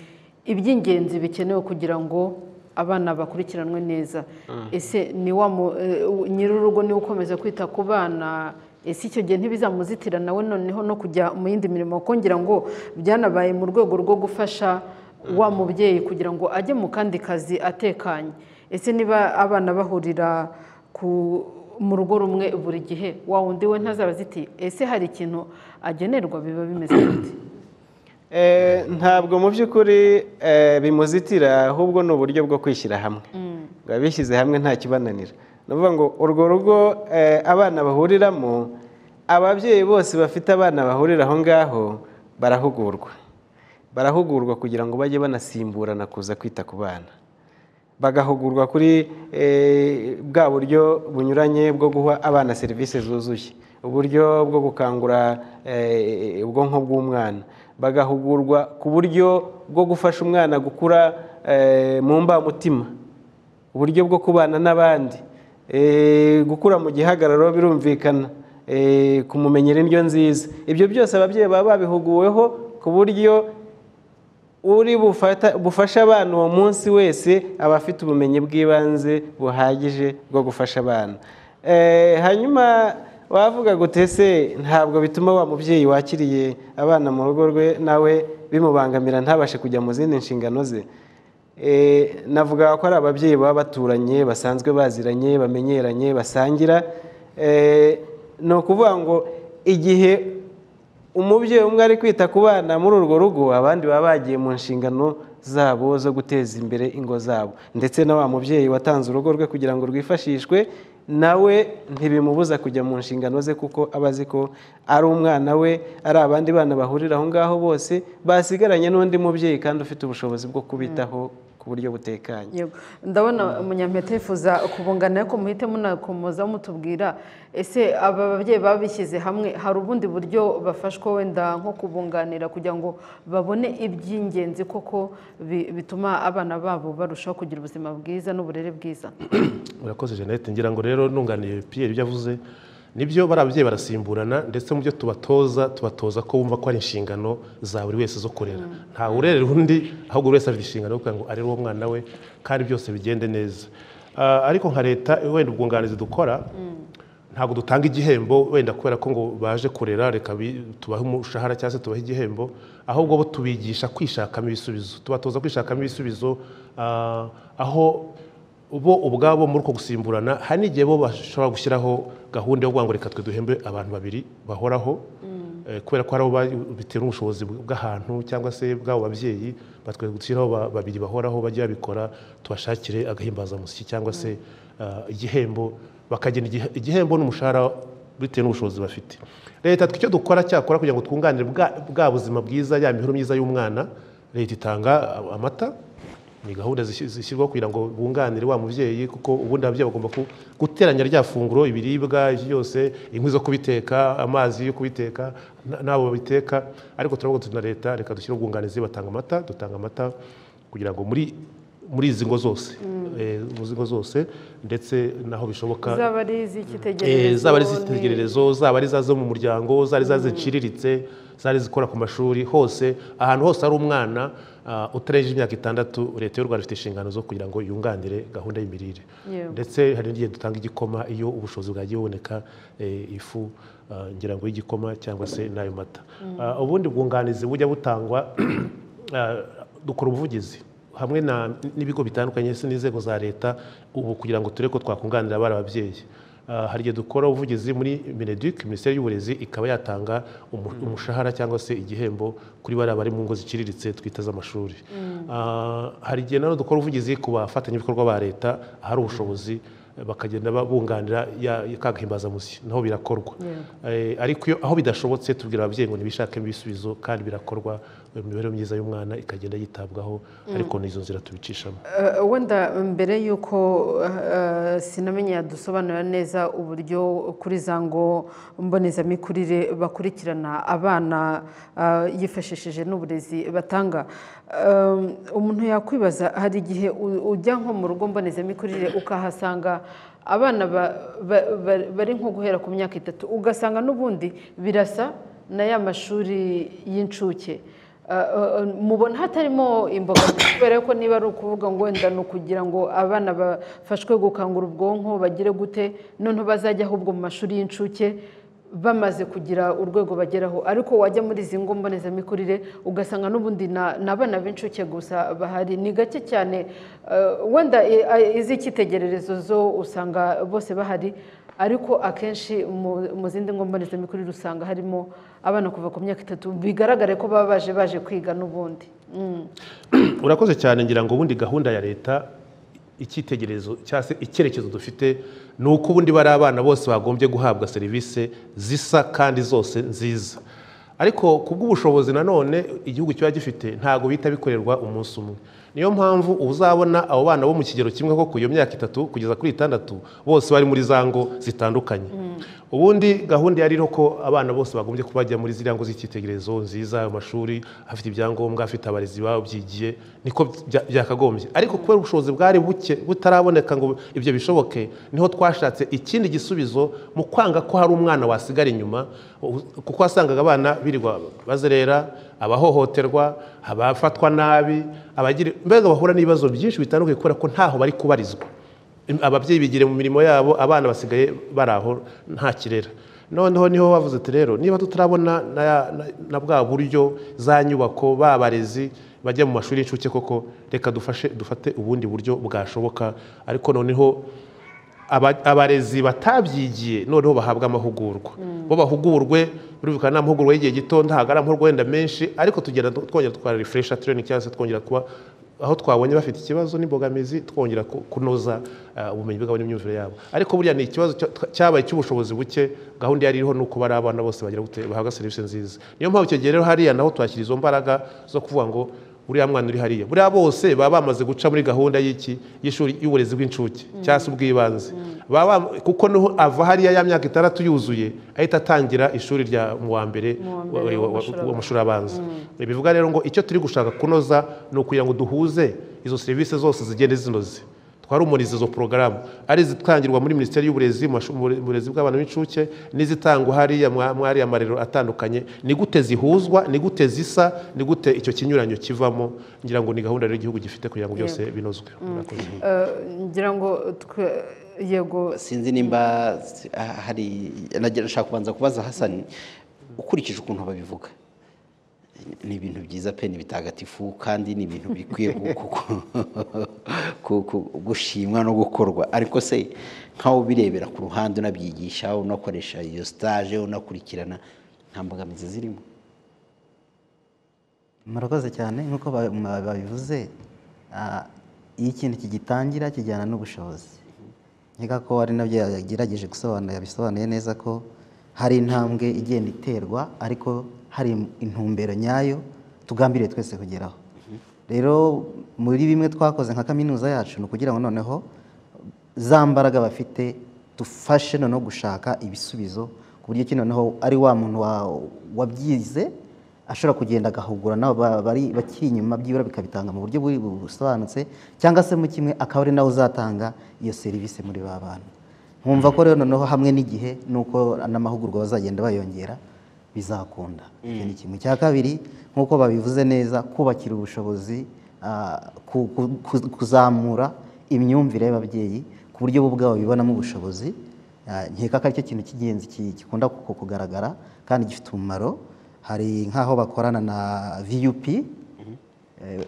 iby'ingenzi bikenewe kugira ngo abana bakurikiranwe neza Mm. ese ni wa mu- eh, u- nyir'urugo niwe ukomeza kwita ku bana ese icyo gihe ntibizamuzitira nawe noneho no kujya mu yindi mirimo kuko ngira ngo byanabaye mu rwego rwo gufasha wa mubyeyi kugira ngo ajye mu kandi kazi atekanye ese niba abana bahurira ku mu rugo rumwe buri gihe wa wundi we ntazaba ziti ese hari ikintu agenerwa biba bimeze gute Eh, ntabwo mu by'ukuri eh, bimuzitira ahubwo ni uburyo bwo kwishyira hamwe ngo abishyize hamwe nta kibananira ni ukuvuga ngo urwo rugo eh, abana bahuriramo ababyeyi bose bafite abana bahurira aho ngaho barahugurwa barahugurwa kugira ngo bajye banasimburana kuza kwita ku bana bagahugurwa kuri eh, bwa buryo bunyuranye bwo guha abana serivisi zuzuye uburyo bwo gukangura eh, ubwonko bw'umwana bagahugurwa ku buryo bwo gufasha umwana gukura eh, mu mbamutima uburyo bwo kubana n'abandi Eh, gukura mu gihagararo birumvikana Eh, kumumenyera indyo nziza ibyo byose ababyeyi baba babihuguweho ku buryo uri bufata- bufasha abana uwo munsi wese aba afite ubumenyi bw'ibanze buhagije bwo gufasha abana Eh, hanyuma wavuga gutese ntabwo bituma wa mubyeyi wakiriye abana mu rugo rwe nawe bimubangamira ntabashe kujya mu zindi nshingano ze Eh, navuga ko ari ababyeyi baba baturanye basanzwe baziranye bamenyeranye basangira Eh, ni ukuvuga ngo igihe umubyeyi umwe ari kwita ku bana muri urwo rugo abandi baba bagiye mu nshingano zabo zo guteza imbere ingo zabo ndetse na wa mubyeyi watanze urugo rwe kugira ngo rwifashishwe nawe ntibimubuza kujya mu nshingano ze kuko aba azi ko ari umwana we ari abandi bana bahurira aho ngaho bose basigaranye n'undi mubyeyi kandi ufite ubushobozi bwo kubitaho ku buryo butekanye Yego. ndabona umunyampeta yifuza kubungana ariko muhite munakomoza mutubwira ese aba babyeyi babishyize hamwe hari ubundi buryo bafashwa wenda nko kubunganira kugira ngo babone iby'ingenzi koko bi- bituma abana babo barushaho kugira ubuzima bwiza n'uburere bwiza urakoze jeannette ngira ngo rero nunganiye pierre ibyo avuze nibyo bari ababyeyi barasimburana ndetse mu byo tubatoza tubatoza ko bumva ko ari inshingano za buri wese zo kurera nta urerera undi ahubwo buri wese afite inshingano yo kugira ngo arere uwo mwana we kandi byose bigende neza Ah, ariko nka leta wenda ubwunganizi dukora ntabwo dutanga igihembo wenda kubera ko ngo baje kurera reka bi- tubahe umushahara cyangwa se tubahe igihembo ahubwo bo tubigisha kwishakamo ibisubizo tubatoza kwishakamo ibisubizo ah, aho bo ubwabo muri uko gusimburana hari n'igihe bo bashobora gushyiraho gahunda yo kuvuga ngo reka twe duhembe abantu babiri bahoraho Eh, kubera ko hari abo ba- bitera ubushobozi bw'ahantu cyangwa se bw'abo babyeyi batwe gushyiraho ba- babiri bahoraho bajye babikora tubashakire agahimbazamusyi cyangwa se ah, igihembo bakagena igihe- igihembo n'umushahara bitewe n'ubushobozi bafite leta twe icyo dukora cyakora kugira ngo twunganire bwa- bwa buzima bwiza ya mibereho myiza y'umwana leta itanga ah, amata ni gahunda zishy- zishyirwaho kugira ngo bunganire wa mubyeyi kuko ubundi ababyeyi bagomba ku- guteranya rya funguro ibiribwa ibyo byose inkwi zo kubiteka amazi yo kubiteka na- n'abo babiteka ariko turavuga tuti na leta reka dushyire ubwunganizi batanga amata dutanga amata kugira ngo muri muri izi ngo zose Mm. eh, mu zigo zose ndetse naho bishoboka zaba ari iz'ikitegererezo Eh, zaba ari ni- izitegererezo zaba ari za zo mu muryango zari za ziciriritse zari zikora ku mashuri hose ahantu hose hari umwana utarengeje imyaka itandatu leta y'u rwanda ifite inshingano zo kugira ngo yunganire gahunda y'imirire Yewe. ndetse hari n'igihe dutanga igikoma iyo ubushobozi bwagiye buboneka eh, ifu ah, ngira ngo y'igikoma cyangwa se n'ayo mata Mm. Ah, ubundi bwunganizi bujya butangwa ah, dukora ubuvugizi hamwe na- n'ibigo bitandukanye ndetse n'inzego za leta ubu kugira ngo turebe ko twakunganira abari ababyeyi Ah, hari igihe dukora ubuvugizi muri mineduc minisiteri y'uburezi ikaba yatanga umu- Mm. umushahara cyangwa se igihembo kuri bariya bari mu ngo ziciriritse twita z'amashuri Mm. Ah, hari igihe nanone dukora ubuvugizi ku bafatanyabikorwa ba leta ahari ubushobozi eh, bakagenda bunganira kagahimbazamusyi naho birakorwa Eh, ariko iyo aho bidashobotse tubwira ababyeyi ngo ntibishakemo ibisubizo kandi birakorwa eh, imibereho myiza y'umwana ikagenda yitabwaho Mm. ariko n'izo nzira tubicishamo Eh, wenda mbere y'uko eh, sinamenya yadusobanurira neza uburyo kuri za ngo mbonezamikurire bakurikirana abana eh, yifashishije n'uburezi batanga Eh, umuntu yakwibaza hari igihe u- ujya nko mu rugo mbonezamikurire ukahasanga abana ba- ba- ba- bari nko guhera ku myaka itatu ugasanga n'ubundi birasa na ya mashuri y'incuke Uh, uh, mubona hatarimo imbogamizi kubera ko niba ari ukuvuga ngo wenda ni ukugira ngo abana bafashwe gukangura ubwonko bagire gute noneho bazajya ahubwo mu mashuri y'incuke bamaze kugira urwego bageraho ariko wajya muri izi ngo mbonezamikurire ugasanga n'ubundi na- ni abana b'incuke gusa bahari ni gake cyane uh, wenda i- a- iz'icyitegererezo zo usanga bose bahari ariko akenshi mu- mu zindi ngo mbonezamikurire usanga harimo abana kuva ku myaka itatu bigaragare ko baba baje baje kwiga n'ubundi Mm. urakoze cyane ngira ngo ubundi gahunda ya leta icyitegererezo cyangwa se icyerekezo dufite ni uko ubundi bari abana bose bagombye guhabwa serivisi zisa kandi zose nziza ariko ku bw'ubushobozi nanone igihugu kiba gifite ntabwo bihita bikorerwa umunsi umwe niyo mpamvu uba uzabona abo bana bo mu kigero kimwe ko ku iyo myaka itatu kugeza kuri itandatu bose bari muri za ngo zitandukanye ubundi gahunda yari iriho ko abana bose bagombye kuba bajya muri ziriya ngo z'icyitegererezo nziza amashuri afite ibyangombwa afite abarezi babyigiye niko bya- byakagombye ariko kubera ubushobozi bwari buke butaraboneka ngo ibyo bishoboke niho twashatse ikindi gisubizo mu kwanga ko hari umwana wasigara inyuma u- kuko wasangaga abana birirwa bazerera abahohoterwa abafatwa nabi abagira mbega bahura n'ibibazo byinshi bitandukanye kubera ko ntaho bari kubarizwa ababyeyi bigire mu mirimo yabo abana basigaye bari aho nta kirera noneho niho bavuze ati rero niba tutarabona na- na- na bwa buryo za nyubako ba barezi bajya mu mashuri y'incuke koko reka dufashe dufate ubundi buryo bwashoboka ariko noneho aba- abarezi batabyigiye noneho bahabwa amahugurwa bo bahugurwe birumvikana ni amahugurwa y'igihe gito ntabwo ari amahugurwa wenda menshi ariko tugenda du- twongera twara refresha training cyangwa se twongera kuba aho twabonye bafite ikibazo n'imbogamizi twongera ku- kunoza ah, ubumenyi bwabo n'imyumvire yabo ariko buriya ni ikibazo cya- twa- cyabaye icy'ubushobozi buke gahunda yari iriho ni uko bari abana bose bagira gute bahabwa serivisi nziza niyo mpamvu icyo gihe rero hariya naho twashyira izo mbaraga zo kuvuga ngo buriya mwana uri hariya buriya bose baba bamaze guca muri gahunda y'iki y'ishuri y'uburezi bw'incuke cyangwa se ubw'ibanze Baba bam- kuko niho ava hariya ya myaka itandatu yuzuye ahita atangira ishuri rya mu wa mbere Mu wa mbere w'amashuri w'amashuri abanza bivuga rero ngo icyo turi gushaka kunoza ni ukugira ngo duhuze izo serivisi zose zigende zinoze twarumuriza izo porogaramu ari izitangirwa muri minisiteri y'uburezi mu mashu- mu bure- mu burezi bw'abana b'incuke n'izitangwa hariya mwa- muri ariya marero atandukanye ni gute zihuzwa ni gute zisa ni gute icyo kinyuranyo kivamo ngira ngo ni gahunda rero igihugu gifite kugira ngo byose Yego. binozwe Mm. Murakoze. Eh, ngira ngo twe- yego sinzi nimba ah, hari nagira nshaka kubanza kubaza hasani ukurikije ukuntu babivuga ni ibintu byiza pe ni bitagatifu kandi ni ibintu bikwiye gu- gu- gu- gu- gushimwa no gukorwa ariko se nk'aho birebera ku ruhande unabyigisha unakoresha iyo stage unakurikirana nta mbogamizi zirimo murakoze cyane nk'uko ba- ba- babivuze ah, iyo ikintu kigitangira kijyana n'ubushobozi nkeka ko ari nabyo yagerageje gusobanura yabisobanuye neza ko hari intambwe igenda iterwa ariko hari intumbero nyayo tugambiriye twese kugeraho rero muri bimwe twakoze nka kaminuza yacu ni ukugira ngo noneho za mbaraga bafite dufashe noneho gushaka ibisubizo ku buryo ki noneho ari wa muntu wa- wabyize ashobora kugenda agahugura n'abo ba- bari bakiri inyuma byibura bikabitanga mu buryo buri busobanutse cyangwa se mu kimwe akaba ari nawe uzatanga iyo serivisi muri ba bantu nkumva ko rero noneho hamwe n'igihe n'uko n'amahugurwa bazagenda bayongera bizakunda icyo ni kimwe cya kabiri nk'uko babivuze neza kubakira ubushobozi ah, ku- ku- ku- kuzamura imyumvire y'ababyeyi ku buryo bo ubwabo bibonamo ubushobozi Ah, nkeka ko aricyo kintu cy'ingenzi ki- gikunda ku- kugaragara kandi gifite umumaro hari nk'aho bakorana na vup Eh,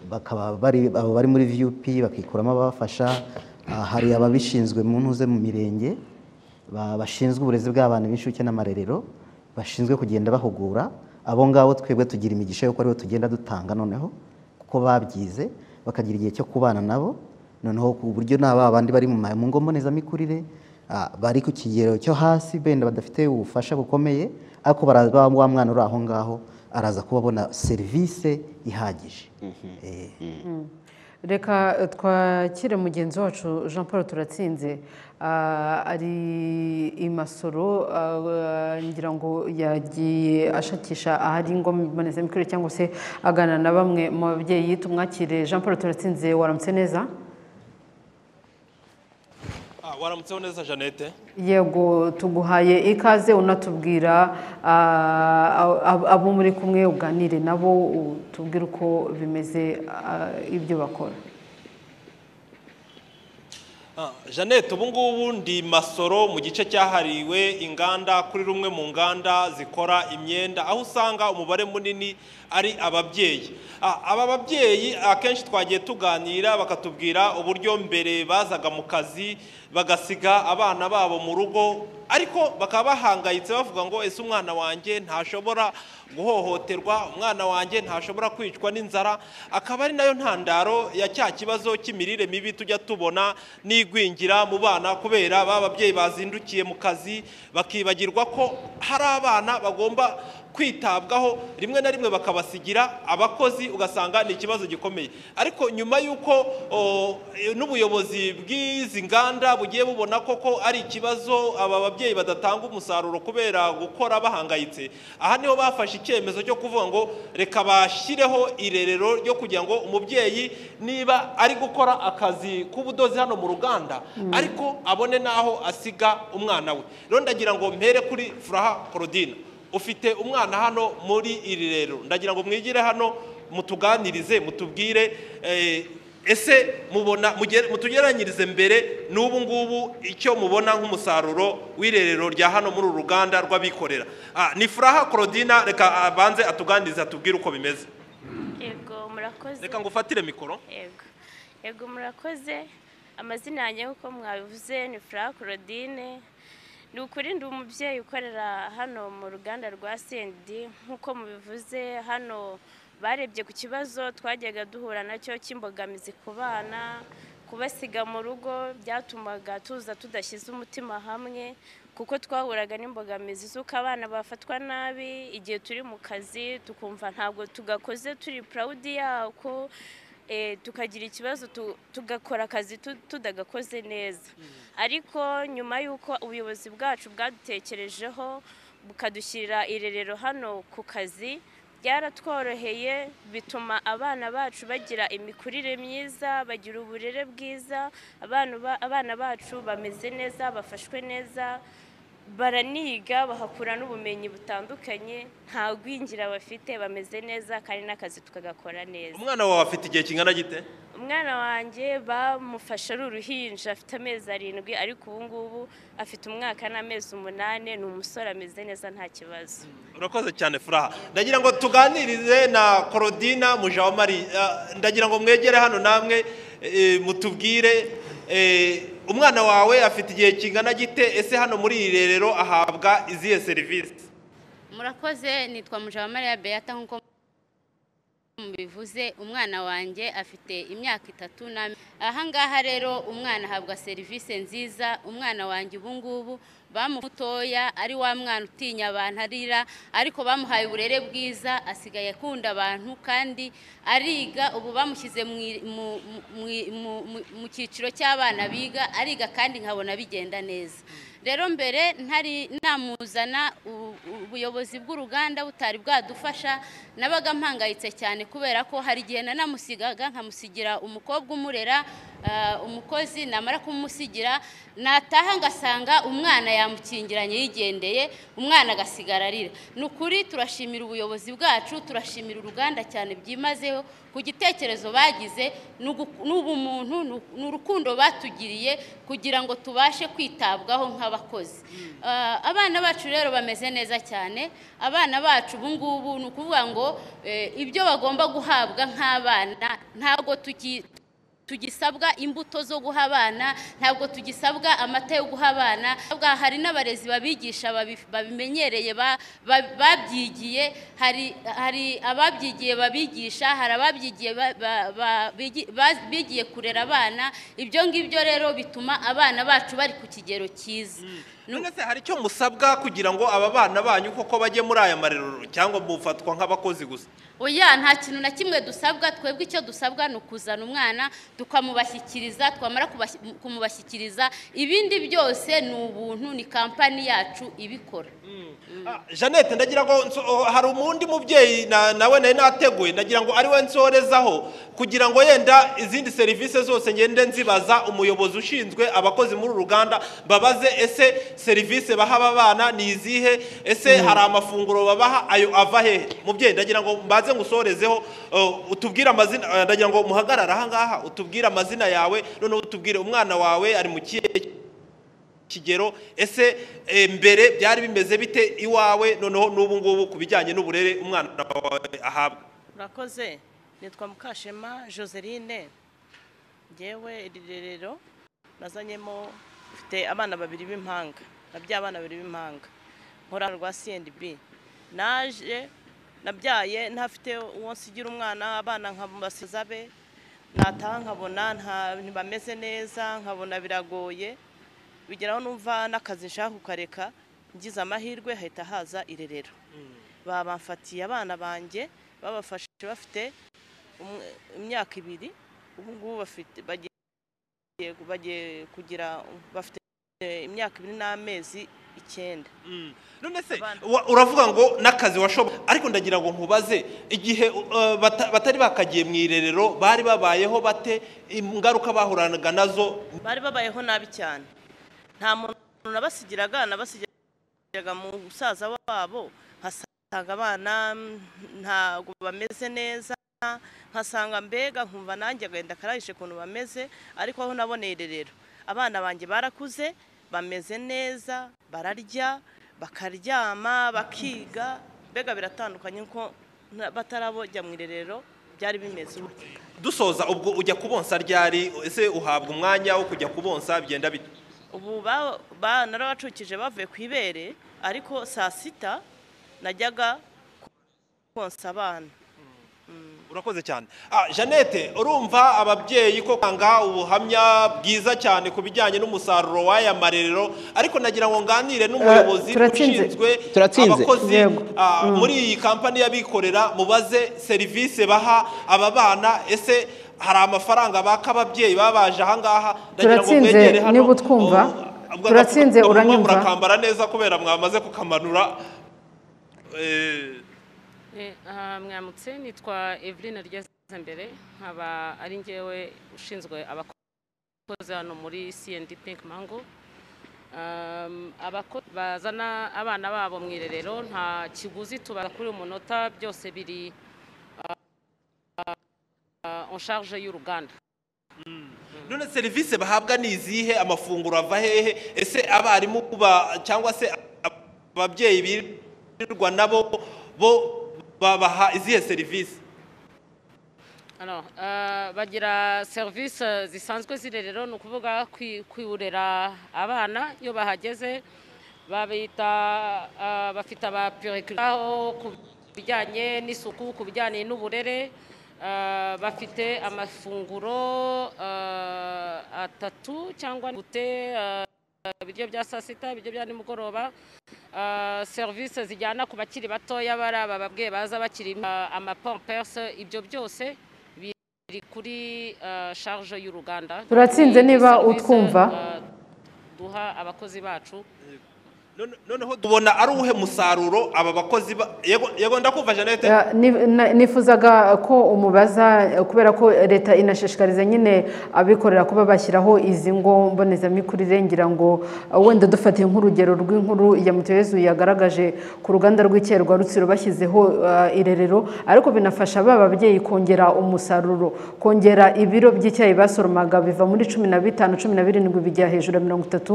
bakaba bari abo bari muri vup bakikuramo ababafasha Ah, hari ababishinzwe mu ntuze mu mirenge ba- bashinzwe uburezi bw'abana b'incuke n'amarerero bashinzwe kugenda bahugura abo ngabo twebwe tugira imigisha yuko aribo tugenda dutanga noneho kuko babyize bakagira igihe cyo kubana nabo noneho ku buryo na ba bandi bari mu ma- mu ngo mbonezamikurire ah, bari ku kigero cyo hasi benda badafite ubufasha bukomeye ariko baraza wa wa mwana uri aho ngaho araza kubabona serivisi ihagije Eh, Mm. reka eh, twakire mugenzi wacu jean paul turatsinze Ah, ari i masoro ah, ngira ngo yagiye ashakisha ahari ingo mbonezamikurire cyangwa se aganira na bamwe mu babyeyi tumwakire jean paul turatsinze waramutse neza Ah, waramutseho neza jeannette yego tuguhaye ikaze unatubwira ah, ab- ab- abo muri kumwe uganire nabo tubwire uko bimeze ah, ibyo bakora Ah, jeannette ubu ngubu ndi masoro mu gice cyahariwe inganda kuri rumwe mu nganda zikora imyenda aho usanga umubare munini ari ababyeyi Ah, aba babyeyi akenshi twagiye tuganira bakatubwira uburyo mbere bazaga mu kazi bagasiga abana babo mu rugo ariko bakaba bahangayitse bavuga ngo ese umwana wanjye ntashobora guhohoterwa umwana wanjye ntashobora kwicwa n'inzara akaba ari nayo ntandaro ya cya kibazo cy'imirire mibi tujya tubona n'igwingira mu bana kubera ba babyeyi bazindukiye mu kazi bakibagirwa ko hari abana bagomba kwitabwaho rimwe na rimwe bakabasigira abakozi ugasanga ni ikibazo gikomeye ariko nyuma y'uko o, n'ubuyobozi bw'izi nganda bugiye bubona koko ari ikibazo aba babyeyi badatanga umusaruro kubera gukora bahangayitse aha niho bafashe icyemezo cyo kuvuga ngo reka bashyireho irerero ryo kugira ngo umubyeyi niba ari gukora akazi k'ubudozi hano mu ruganda Mm. ariko abone n'aho asiga umwana we rero ndagira ngo mpere kuri furaha korodina ufite umwana hano muri iri rero ndagira ngo mwigire hano mutuganirize mutubwire eh, ese mubona mugere- mutugeranyirize mbere n'ubu ngubu icyo mubona nk'umusaruro w'irerero rya hano muri uru ruganda rw'abikorera Ah, ni furaha korodina reka abanze atuganirize atubwire uko bimeze yego murakoze reka ngo ufatire mikoro yego yego murakoze amazina yanjye nk'uko mwabivuze ni furaha claudine ni ukuri ndi umubyeyi ukorera hano mu ruganda rwa sendi nk'uko mubivuze hano barebye ku kibazo twajyaga duhura nacyo cy'imbogamizi ku bana kubasiga mu rugo byatumaga tuza tudashyize umutima hamwe kuko twahuraga n'imbogamizi z'uko abana bafatwa nabi igihe turi mu kazi tukumva ntabwo tugakoze turi purawudi yako eh, tukagira ikibazo tu- tugakora akazi tu- tudagakoze neza ariko nyuma y'uko ubuyobozi bwacu bwadutekerejeho bukadushyirira irerero hano ku kazi byaratworoheye bituma abana bacu bagira imikurire myiza bagira uburere bwiza abana ba- abana bacu bameze neza bafashwe neza baraniga bahakura n'ubumenyi butandukanye nta gwingira bafite bameze neza kandi n'akazi tukagakora neza umwana wawe afite igihe kingana gite umwana wanjye bamufashe ari uruhinja afite amezi arindwi ariko ubu ngubu afite umwaka n'amezi umunani ni umusore ameze neza nta kibazo urakoze cyane furaha ndagira ngo tuganirize na korodina mujawamari Ah, ndagira ngo mwegere hano namwe eh, mutubwire eh, umwana wawe afite igihe kingana gite ese hano muri iri rerero ahabwa izihe serivisi murakoze nitwa mujawamariya beata nk'uko mubivuze umwana wanjye afite imyaka itatu n'ame- aha ngaha rero umwana ahabwa serivisi nziza umwana wanjye ubu ngubu bamutoya ari wa mwana utinya abantu arira ariko bamuhaye uburere bwiza asigaye akunda abantu kandi ariga ubu bamushyize mu i- mu- mu- mu- mu- mu cyiciro cy'abana biga ariga kandi nkabona bigenda neza rero mbere ntari namuzana u- u- ubuyobozi bw'uruganda butari bwadufasha nabaga mpangayitse cyane kubera ko hari igihe nanamusigaga nkamusigira umukobwa umurera ah, umukozi namara kumusigira nataha ngasanga umwana yamukingiranye yigendeye umwana agasigara arira ni ukuri turashimira ubuyobozi bwacu turashimira uruganda cyane byimazeho ku gitekerezo bagize ni ugu- ni ubumuntu ni u- ni urukundo batugiriye kugira ngo tubashe kwitabwaho nk'abakozi Ah, abana bacu rero bameze neza cyane abana bacu ubu ngubu ni ukuvuga ngo eh, ibyo bagomba guhabwa nk'abana ntabwo tuki tugisabwa imbuto zo guha abana ntabwo tugisabwa amata yo guha abana Ahubwo hari n'abarezi babigisha babi- babimenyereye ba- ba- babyigiye hari hari ababyigiye babigisha hari ababyigiye ba- ba- ba- bigi- ba- bigiye kurera abana ibyo ngibyo rero bituma abana bacu bari ku kigero cyiza none se hari icyo musabwa kugira ngo aba bana banyu koko bajye muri aya marerero cyangwa mufatwa nk'abakozi gusa oya nta kintu na kimwe dusabwa twebwe icyo dusabwa ni ukuzana umwana tukamubashyikiriza twamara kubashyi- kumubashyikiriza ibindi byose ni ubuntu ni kampani yacu ibikora jeannette ndagira ngo nso- oh, hari undi mubyeyi na- nawe nari nateguye ndagira ngo ari we nsorezaho kugira ngo yenda izindi serivisi zose ngende nzibaza umuyobozi ushinzwe abakozi muri uru ruganda babaze ese serivisi baha aba bana ni izihe ese hari amafunguro babaha ayo ava hehe mubyeyi ndagira ngo mbaze ngusorezeho uh, utubwire amazina uh, ndagira ngo muhagarare aha ngaha utubwire amazina yawe noneho utubwire umwana wawe ari mu kihe kigero ese eh, mbere byari bimeze bite iwawe noneho n'ubu ngubu ku bijyanye n'uburere umwana wawe ahabwa murakoze nitwa mukashema joseline ngewe iri rerero nazanyemo mfite abana babiri b'impanga nabyaye abana babiri b'impanga nkora rwa cndb naje nabyaye ntafite uwo nsigira umwana abana nkabasiza be nataha nkabona nta- ntibameze neza nkabona biragoye bigeraho numva n'akazi nshaka kukareka ngize amahirwe hahita haza irerero babafatiye abana banjye babafashe bafite umwe- imyaka ibiri ubu ngubu bafite bagiye bagiye kugira bafite imyaka ibiri n'amezi icyenda none se Wa- uravuga ngo n'akazi washoboye ariko ndagira ngo nkubaze igihe uh, bata- batari bakagiye mu irerero bari babayeho bate ingaruka bahuranaga nazo bari babayeho nabi cyane nta muntu nabasigiraga nabasigiraga mu musaza wabo nkasanga abana mm, ntabwo bameze neza nkasanga mbega nkumva nanjye agahinda akarayishe ukuntu bameze ariko aho naboneye irerero abana banjye barakuze bameze neza bararya bakaryama bakiga mbega biratandukanye ko nta- batarabojya mu irerero byari bimeze uburyo dusoza ubwo ujya kubonsa ryari ese uhabwa umwanya wo kujya kubonsa bigenda bite ubu ba- ba- narabacukije bavuye ku ibere ariko saa sita najyaga konsa abana urakoze cyane ah jeannette urumva ababyeyi ko kwanga ubuhamya bwiza cyane ku bijyanye n'umusaruro w'aya marerero ariko nagira ngo nganire n'umuyobozi Eh, turatsinze. ushinzwe Turatsinze. abakozi Yego. ah, Mm. muri iyi kampani y'abikorera mubaze serivisi baha aba bana ese hari amafaranga baka ababyeyi baba baje aha ngaha ndagira ngo turatsinze mwegere hano niba utwumva Ubwo turatsinze agapfukamunwa uranyumva murakambara neza kubera mwamaze kukamanura Eh, Eh, aha, mwamutse nitwa eveline ryeza mbere nkaba ari ngewe ushinzwe abakozi hano muri cnd pink mango Um, abakozi bazana abana babo mu irerero nta kiguzi tubaza kuri uyu munota byose biri uh, en charge y'uruganda none serivisi bahabwa ni izihe amafunguro ava hehe ese abarimu ba- cyangwa se ababyeyi birirwa nabo bo babaha izihe serivisi Alors, euh, bagira serivisi zisanzwe z'irerero ni ukuvuga kwi- kwurera abana iyo bahageze babita ah, bafite abapurikiraho ku bijyanye n'isuku ku bijyanye n'uburere ah, bafite amafunguro ah, atatu cyangwa gute ah, ibiryo bya saa sita ibiryo bya nimugoroba Ah, serivisi zijyana ku bakiri batoya bari aba babwiye baza bakiri ah, amapomperse ibyo byose biri kuri ah, charge y'uruganda turatsinze Ni niba serivisi, utwumva ah, duha abakozi bacu noneho tubona ari uwuhe musaruro aba bakozi ba- yego yego ndakumva jeannette Ya, ni- na- nifuzaga ko umubaza kubera ko leta inashishikariza nyine abikorera kuba bashyiraho izi ngo mbonezamikurire ngira ngo uh, wenda dufatiye nk'urugero rw'inkuru ya mutuyezu yagaragaje ku ruganda rw'icyayi rwa rutsiro bashyizeho uh, irerero ariko binafasha ba babyeyi kongera umusaruro kongera ibiro by'icyayi basoromaga biva muri cumi na bitanu cumi na birindwi bijya hejuru ya mirongo itatu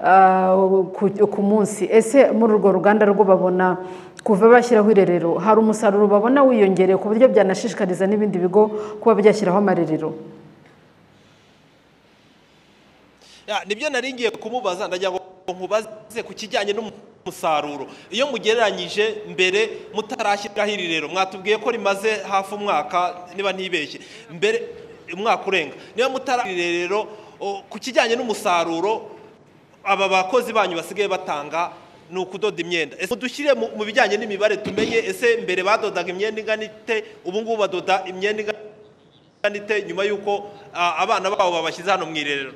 uh, ku- ku munsi ese muri urwo ruganda rwo babona kuva bashyiraho irerero hari umusaruro babona wiyongereye ku buryo byanashishikariza n'ibindi bigo kuba byashyiraho amarerero Ya, nibyo nari ngiye kumubaza ndagira ngo nkubaze ku kijyanye n'umusaruro iyo mugereranyije mbere mutarashyiraho iri rero mwatubwiye ko rimaze hafi umwaka niba ntibeshye mbere umwaka urenga niba mutarashyira iri rero o, ku kijyanye n'umusaruro aba bakozi banyu basigaye batanga ni ukudoda imyenda ese dushyire mu mu bijyanye n'imibare tumenye ese mbere badodaga imyenda ingana ite ubu ngubu badoda imyenda ingana ite nyuma y'uko ah, abana babo babashyize hano mu irerero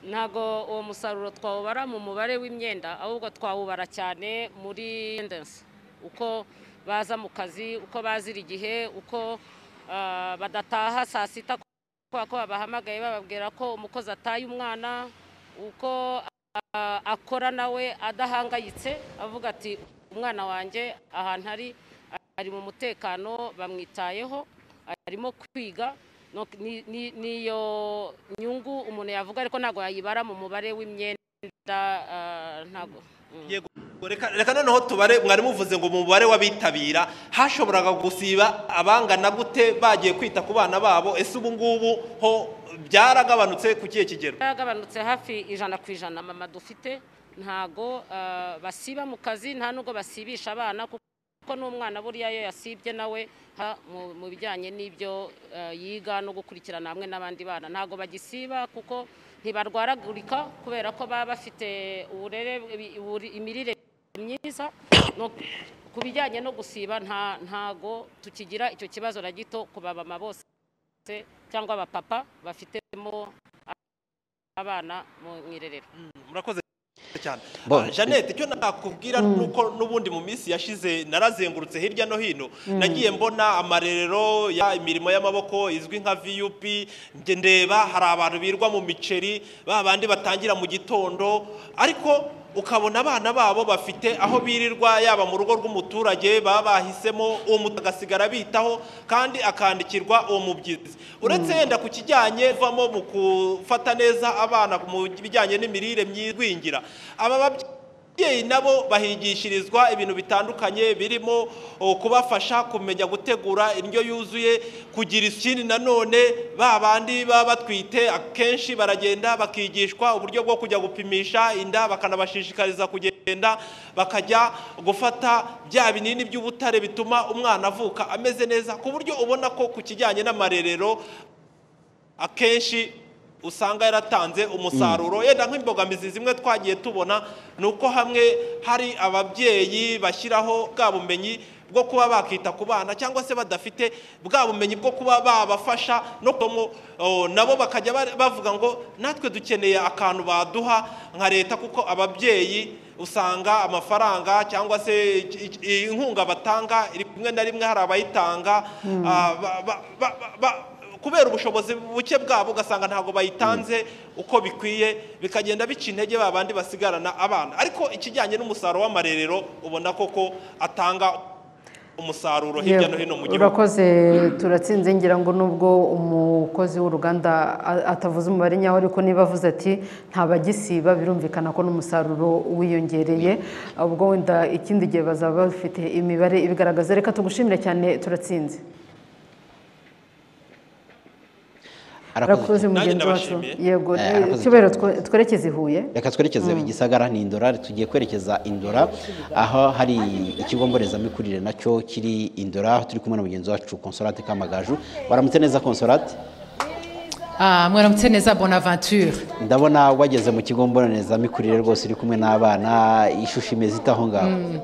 ntabwo uwo musaruro twawubara mu mubare w'imyenda ahubwo twawubara cyane muri tendensi uko baza mu kazi uko bazira igihe uko ah, badataha saa sita kubera ko babahamagaye bababwira ko umukozi ataye umwana uko ah, akora nawe adahangayitse avuga ati umwana wanjye ahantu ari ari mu mutekano bamwitayeho arimo kwiga no- ni- ni- niyo nyungu umuntu yavuga ariko ntabwo yayibara mu mubare w'imyenda ah, ntabwo yego reka reka noneho tubare mwari muvuze ngo mu mubare w'abitabira hashoboraga gusiba abangana gute bagiye kwita ku bana babo ese ubu ngubu ho byaragabanutse ku kihe kigero yaragabanutse hafi ijana ku ijana mama dufite ntago ah, basiba mu kazi nta nubwo basibisha abana kuko n'umwana buriya iyo yasibye nawe ha- mu- mu bijyanye n'ibyo ah, yiga no gukurikirana hamwe n'abandi bana ntago bagisiba kuko ntibarwaragurika kubera ko baba bafite uburere buri- imirire myiza no ku bijyanye no gusiba nta ntago tukigira icyo kibazo na gito ku bamama bose cyangwa abapapa bafitemo abana mu irerero murakoze cyane Bo- Ah, jeannette icyo nakubwira ni uko n'ubundi mu minsi yashize narazengurutse hirya no hino Mm. nagiye mbona amarerero ya imirimo y'amaboko izwi nka vup njye ndeba hari abantu birwa mu miceri ba bandi batangira mu gitondo ariko ukabona abana babo bafite aho birirwa yaba mu rugo rw'umuturage baba bahisemo uwo mutu agasigara bitaho kandi akandikirwa uwo mubyizi uretse yenda ku kijyanye vamo mu gufata neza abana mu bijyanye n'imirire myigwingira aba babyeyi nabo bahigishirizwa ibintu bitandukanye birimo o, kubafasha kumenya gutegura indyo yuzuye kugira ikindi nanone ba bandi baba batwite akenshi baragenda bakigishwa uburyo bwo kujya gupimisha inda bakanabashishikariza kugenda bakajya gufata bya binini by'ubutare bituma umwana avuka ameze neza ku buryo ubona ko ku kijyanye n'amarerero akenshi usanga yaratanze umusaruro yenda nk'imbogamizi zimwe twagiye tubona ni uko hamwe hari ababyeyi bashyiraho bwa bumenyi bwo kuba bakita ku bana cyangwa se badafite bwa bumenyi bwo kuba babafasha no kudomo o, nabo bakajya ba- bavuga ngo natwe dukeneye akantu baduha nka leta kuko ababyeyi usanga amafaranga cyangwa se i- i- inkunga batanga rimwe na rimwe hari abayitanga Mm. ah, ba- ba- ba- ba- ba- kubera ubushobozi buke bwabo ugasanga ntabwo bayitanze uko bikwiye bikagenda bica intege ba bandi basigarana abana ariko ikijyanye n'umusaruro w'amarerero ubona koko atanga umusaruro hirya no hino mu gihugu urakoze turatsinze ngira ngo nubwo umukozi w'uruganda a- atavuze umubare nyawo ariko niba avuze ati ntabagisiba birumvikana ko n'umusaruro wiyongereye ubwo wenda ikindi gihe bazaba bafite imibare ibigaragaza reka tugushimire cyane turatsinze urakoze mugenzi wacu yego Eh, arakoze cyubahiro twe- twerekeze i huye reka twerekeze Mm. igisagara n'indora tugiye kwerekeza indora aho hari ikigo mbonezamikurire nacyo kiri indora turi kumwe na mugenzi wacu konsolate kamagaju waramutse neza konsolate Ah, mwaramutse neza bonaventure ndabona wageze mu kigo mbonezamikurire rwose uri kumwe n'abana ishusho imeze ite aho ngaho Mm.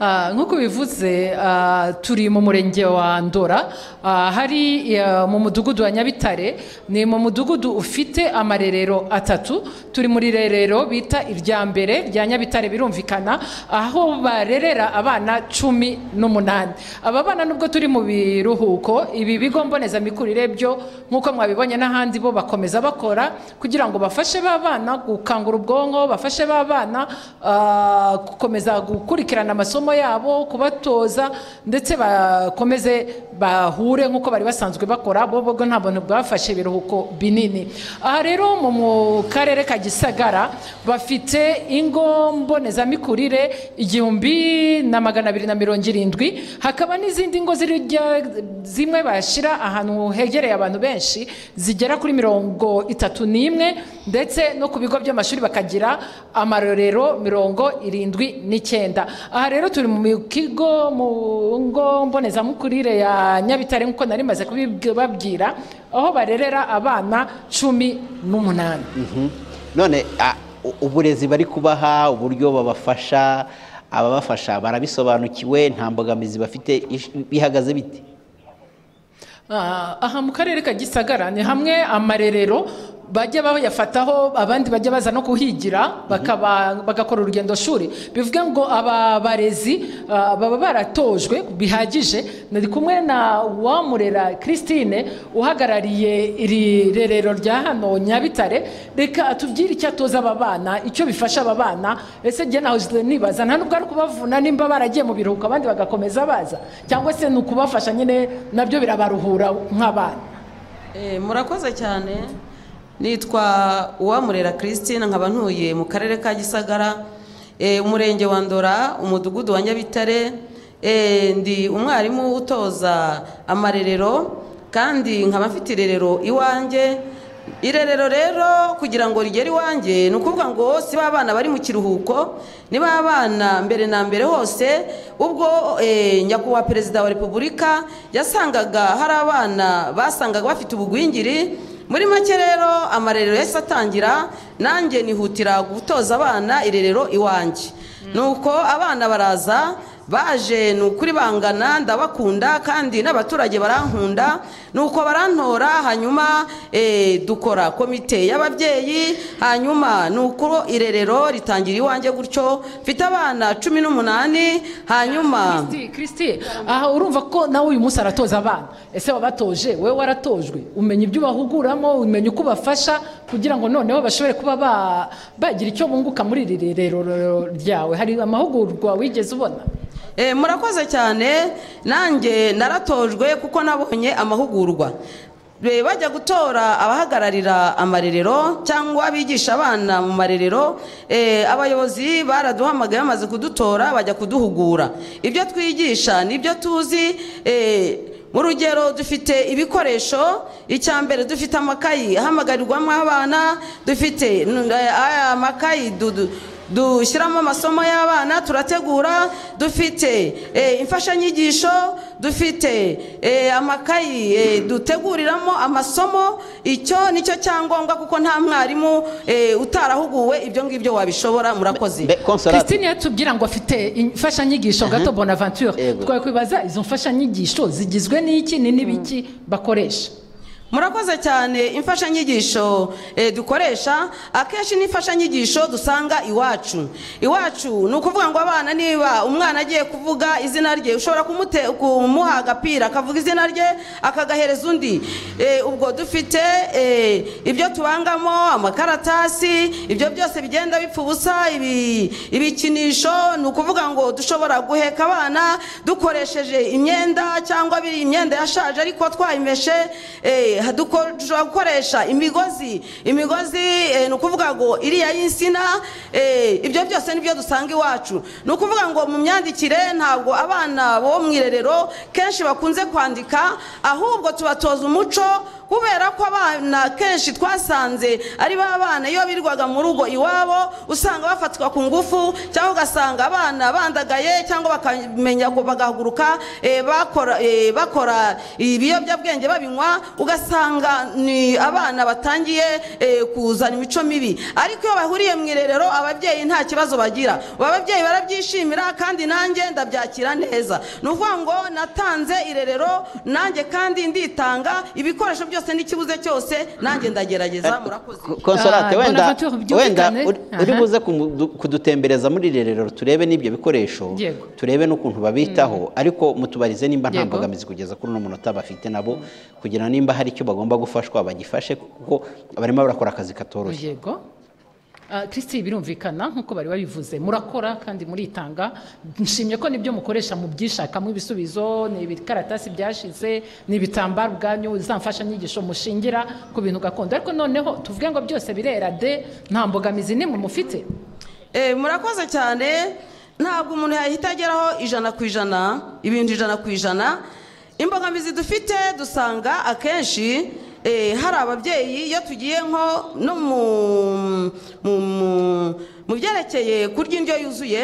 Ah, nk'uko bivuze ah, turi mu murenge wa ndora Ah, hari eh, mu mudugudu wa nyabitare ni mu mudugudu ufite amarerero atatu turi muri rerero bita irya mbere rya nyabitare birumvikana aho barerera abana cumi n'umunani aba bana nubwo turi mu biruhuko ibi bigo mbonezamikurire byo nk'uko mwabibonye n'ahandi bo bakomeza bakora kugira ngo bafashe ba bana gukangura ubwonko bafashe ba bana ah, gukomeza gukurikirana amasomo yabo kubatoza ndetse bakomeze bahure nk'uko bari basanzwe bakora bo bwo nta buntu bwafashe ibiruhuko binini aha rero mu mu karere ka gisagara bafite ingo mbonezamikurire igihumbi na magana abiri na mirongo irindwi hakaba n'izindi ngo ziri hirya- zimwe bashyira ahantu hegereye abantu benshi zigera kuri mirongo itatu n'imwe ndetse no ku bigo by'amashuri bakagira amarorero mirongo irindwi n'icyenda aha rero turi mu kigo mu ngo mbonezamukurire ya nyabitare nk'uko nari maze kubibabwira aho barerera abana cumi n'umunani Mhm. none a- u- uburezi bari kubaha uburyo babafasha ababafasha barabisobanukiwe nta mbogamizi bafite ish- bihagaze bite Ah, aha mu karere ka gisagara ni hamwe amarerero bajya bayafataho abandi bajya baza no kuhigira bakaba bagakora urugendo shuri bivuga ngo aba barezi ah, baba baratojwe bihagije nari kumwe na uwamurera christine uhagarariye iri rerero rya hano nyabitare reka atubwire icyo atoza aba bana icyo bifasha aba bana ese njye naho nibaza nta nubwo ari ukubavuna nimba baragiye mu biruhuko abandi bagakomeza baza cyangwa se ni ukubafasha nyine nabyo birabaruhura nk'abana Eh, murakoze cyane nitwa uwamurera christine nkaba ntuye mu karere ka gisagara eh, umurenge wa ndora umudugudu wa nyabitare eh, ndi umwarimu utoza amarerero kandi nkaba mfite irerero iwanjye irerero rero kugira ngo rigere iwanjye ni ukuvuga ngo si ba bana bari mu kiruhuko ni ba bana mbere na mbere hose ubwo eh, nyakubahwa perezida wa repubulika yasangaga hari abana basangaga bafite ubugwingiri muri make rero amarerero yahise atangira nanjye nihutira gutoza abana irerero iwanjye nuko abana baraza baje ni ukuri bangana ndabakunda kandi n'abaturage barankunda ni uko barantora hanyuma eh, dukora komite y'ababyeyi hanyuma ni uko irerero ritangira iwanjye gutyo mfite abana cumi n'umunani hanyuma Kristi, Kristi aha urumva ko nawe uyu munsi aratoza abana ese wabatoje wowe waratojwe umenya ibyo ubahuguramo umenya uko ubafasha kugira ngo noneho bashobore kuba ba- bagira icyo bunguka muri iri rerero ryawe hari amahugurwa wigeze ubona Eh, murakoze cyane nanjye naratojwe kuko nabonye amahugurwa Be- bajya gutora abahagararira amarerero cyangwa abigisha abana mu marerero eh, abayobozi baraduhamagaye bamaze kudutora bajya kuduhugura ibyo twigisha nibyo tuzi eh, mu rugero dufite ibikoresho icya mbere dufite amakayi ahamagarirwamo abana dufite n- aya makayi dudu- dushyiramo amasomo y'abana turategura dufite eh, imfashanyigisho dufite eh, amakayi eh, duteguriramo amasomo icyo nicyo cyangombwa kuko nta mwarimu eh, utarahuguwe ibyo ngibyo wabishobora murakoze christine yatubwira ngo afite imfashanyigisho gato bonaventure twakwibaza izo mfashanyigisho zigizwe n'iki ni n'ibiki bakoresha murakoze cyane imfashanyigisho eh, dukoresha akenshi ni imfashanyigisho dusanga iwacu iwacu ni ukuvuga ngo abana niba umwana agiye kuvuga izina rye ushobora kumute- kumuha agapira akavuga izina rye akagahereza undi Eh, ubwo dufite eh, ibyo tubangamo amakaratasi ibyo byose bigenda bipfa ubusa ibi- ibikinisho ni ukuvuga ngo dushobora guheka abana dukoresheje imyenda cyangwa biri imyenda yashaje ariko twayimeshe eh, duko- dushobora gukoresha imigozi imigozi eh, ni ukuvuga ngo iriya y'insina eh, ibyo byose nibyo dusanga iwacu ni ukuvuga ngo mu myandikire ntabwo abana bo mu irerero kenshi bakunze kwandika ahubwo tubatoza umuco kubera ko abana kenshi twasanze ari ba bana iyo birwaga mu rugo iwabo usanga bafatwa ku ngufu cyangwa ugasanga abana bandagaye cyangwa bakamenya ngo bagahaguruka eh, bakora- eh, bakora ibiyobyabwenge babinywa ugasanga ni abana batangiye eh, kuzana imico mibi ariko iyo bahuriye mu irerero aba ababyeyi nta kibazo bagira ubu ababyeyi barabyishimira kandi nanjye ndabyakira neza ni ukuvuga ngo natanze irerero nanjye kandi nditanga ibikoresho byose n'ikibuze cyose nanjye ndagerageza murakoze konsorate Ah, wenda Bonaventure wenda byumvikane. uri- Aha. uri buze kumu- kudutembereza muri irerero turebe n'ibyo bikoresho Yego. turebe n'ukuntu babitaho ariko mutubarize nimba nta Yego. mbogamizi kugeza kuri uno munota bafite nabo kugira ngo nimba hari icyo bagomba gufashwa bagifashe kuko barimo barakora akazi katoroshye yego Ah, Christine birumvikana nk'uko bari babivuze murakora kandi muritanga nshimye ko nibyo mukoresha mu byishakamo ibisubizo ni ibikaratasi byashize ni ibitambaro ubwanyu za mfashanyigisho mushingira ku bintu gakondo ariko noneho tuvuge ngo byose birera de nta mbogamizi n'imwe mufite Eh, murakoze cyane ntabwo umuntu yahita ageraho ijana ku ijana ibintu ijana ku ijana imbogamizi dufite dusanga akenshi eh, hari ababyeyi iyo tugiye nko no mu mu- mu- mu byerekeye kurya indyo yuzuye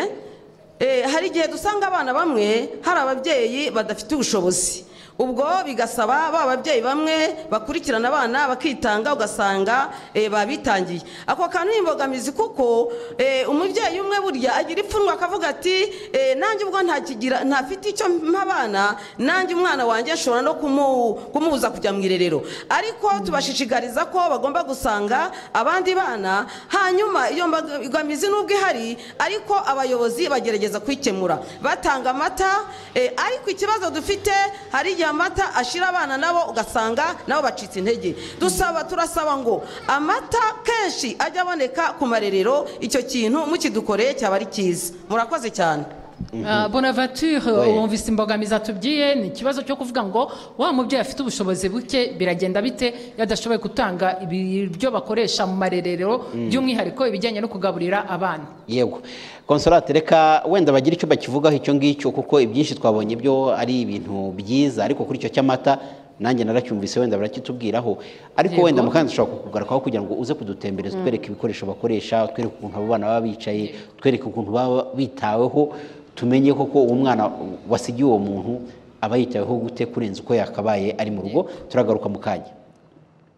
eh, hari igihe dusanga abana bamwe hari ababyeyi badafite ubushobozi ubwo bigasaba ba babyeyi bamwe bakurikirana abana bakitanga ugasanga eh, babitangiye ako kantu ni imbogamizi kuko eh, umubyeyi umwe burya agira ipfunwe akavuga ati eh, nanjye ubwo ntakigira ntafite icyo mpa abana nanjye umwana wanjye nshobora no kumu- kumubuza kujya mu irerero ariko tubashishikariza ko bagomba gusanga abandi bana hanyuma iyo mbogamizi nubwo ihari ariko abayobozi bagerageza kuyikemura batanga amata eh, ariko ikibazo dufite hari igihe amata ashira abana nabo ugasanga nabo bacitse intege dusaba turasaba ngo amata kenshi ajya aboneka ku marerero icyo kintu mukidukoreye cyaba ari cyiza murakoze cyane Ah, bonaventure Oui. wumvise imbogamizi atubwiye ni ikibazo cyo kuvuga ngo wa mubyeyi afite ubushobozi buke biragenda bite iyo adashoboye gutanga ibiryo bakoresha mu marerero Mm. by'umwihariko ibijyanye no kugaburira abana yego konsorate reka wenda bagire icyo bakivugaho icyo ngicyo kuko ibyinshi twabonye byo ari ibintu byiza ariko kuri icyo cy'amata nanjye naracyumvise wenda barakitubwiraho ariko Yego. wenda mukandi dushobora kukugarukaho kugira ngo uze kudutembereza Mm. utwereke ibikoresho bakoresha utwereke ukuntu abo bana baba bicaye utwereke ukuntu baba bitaweho tumenye koko uwo mwana wasigiye uwo muntu aba yitaweho gute kurenza uko yakabaye ari mu rugo turagaruka mu kanya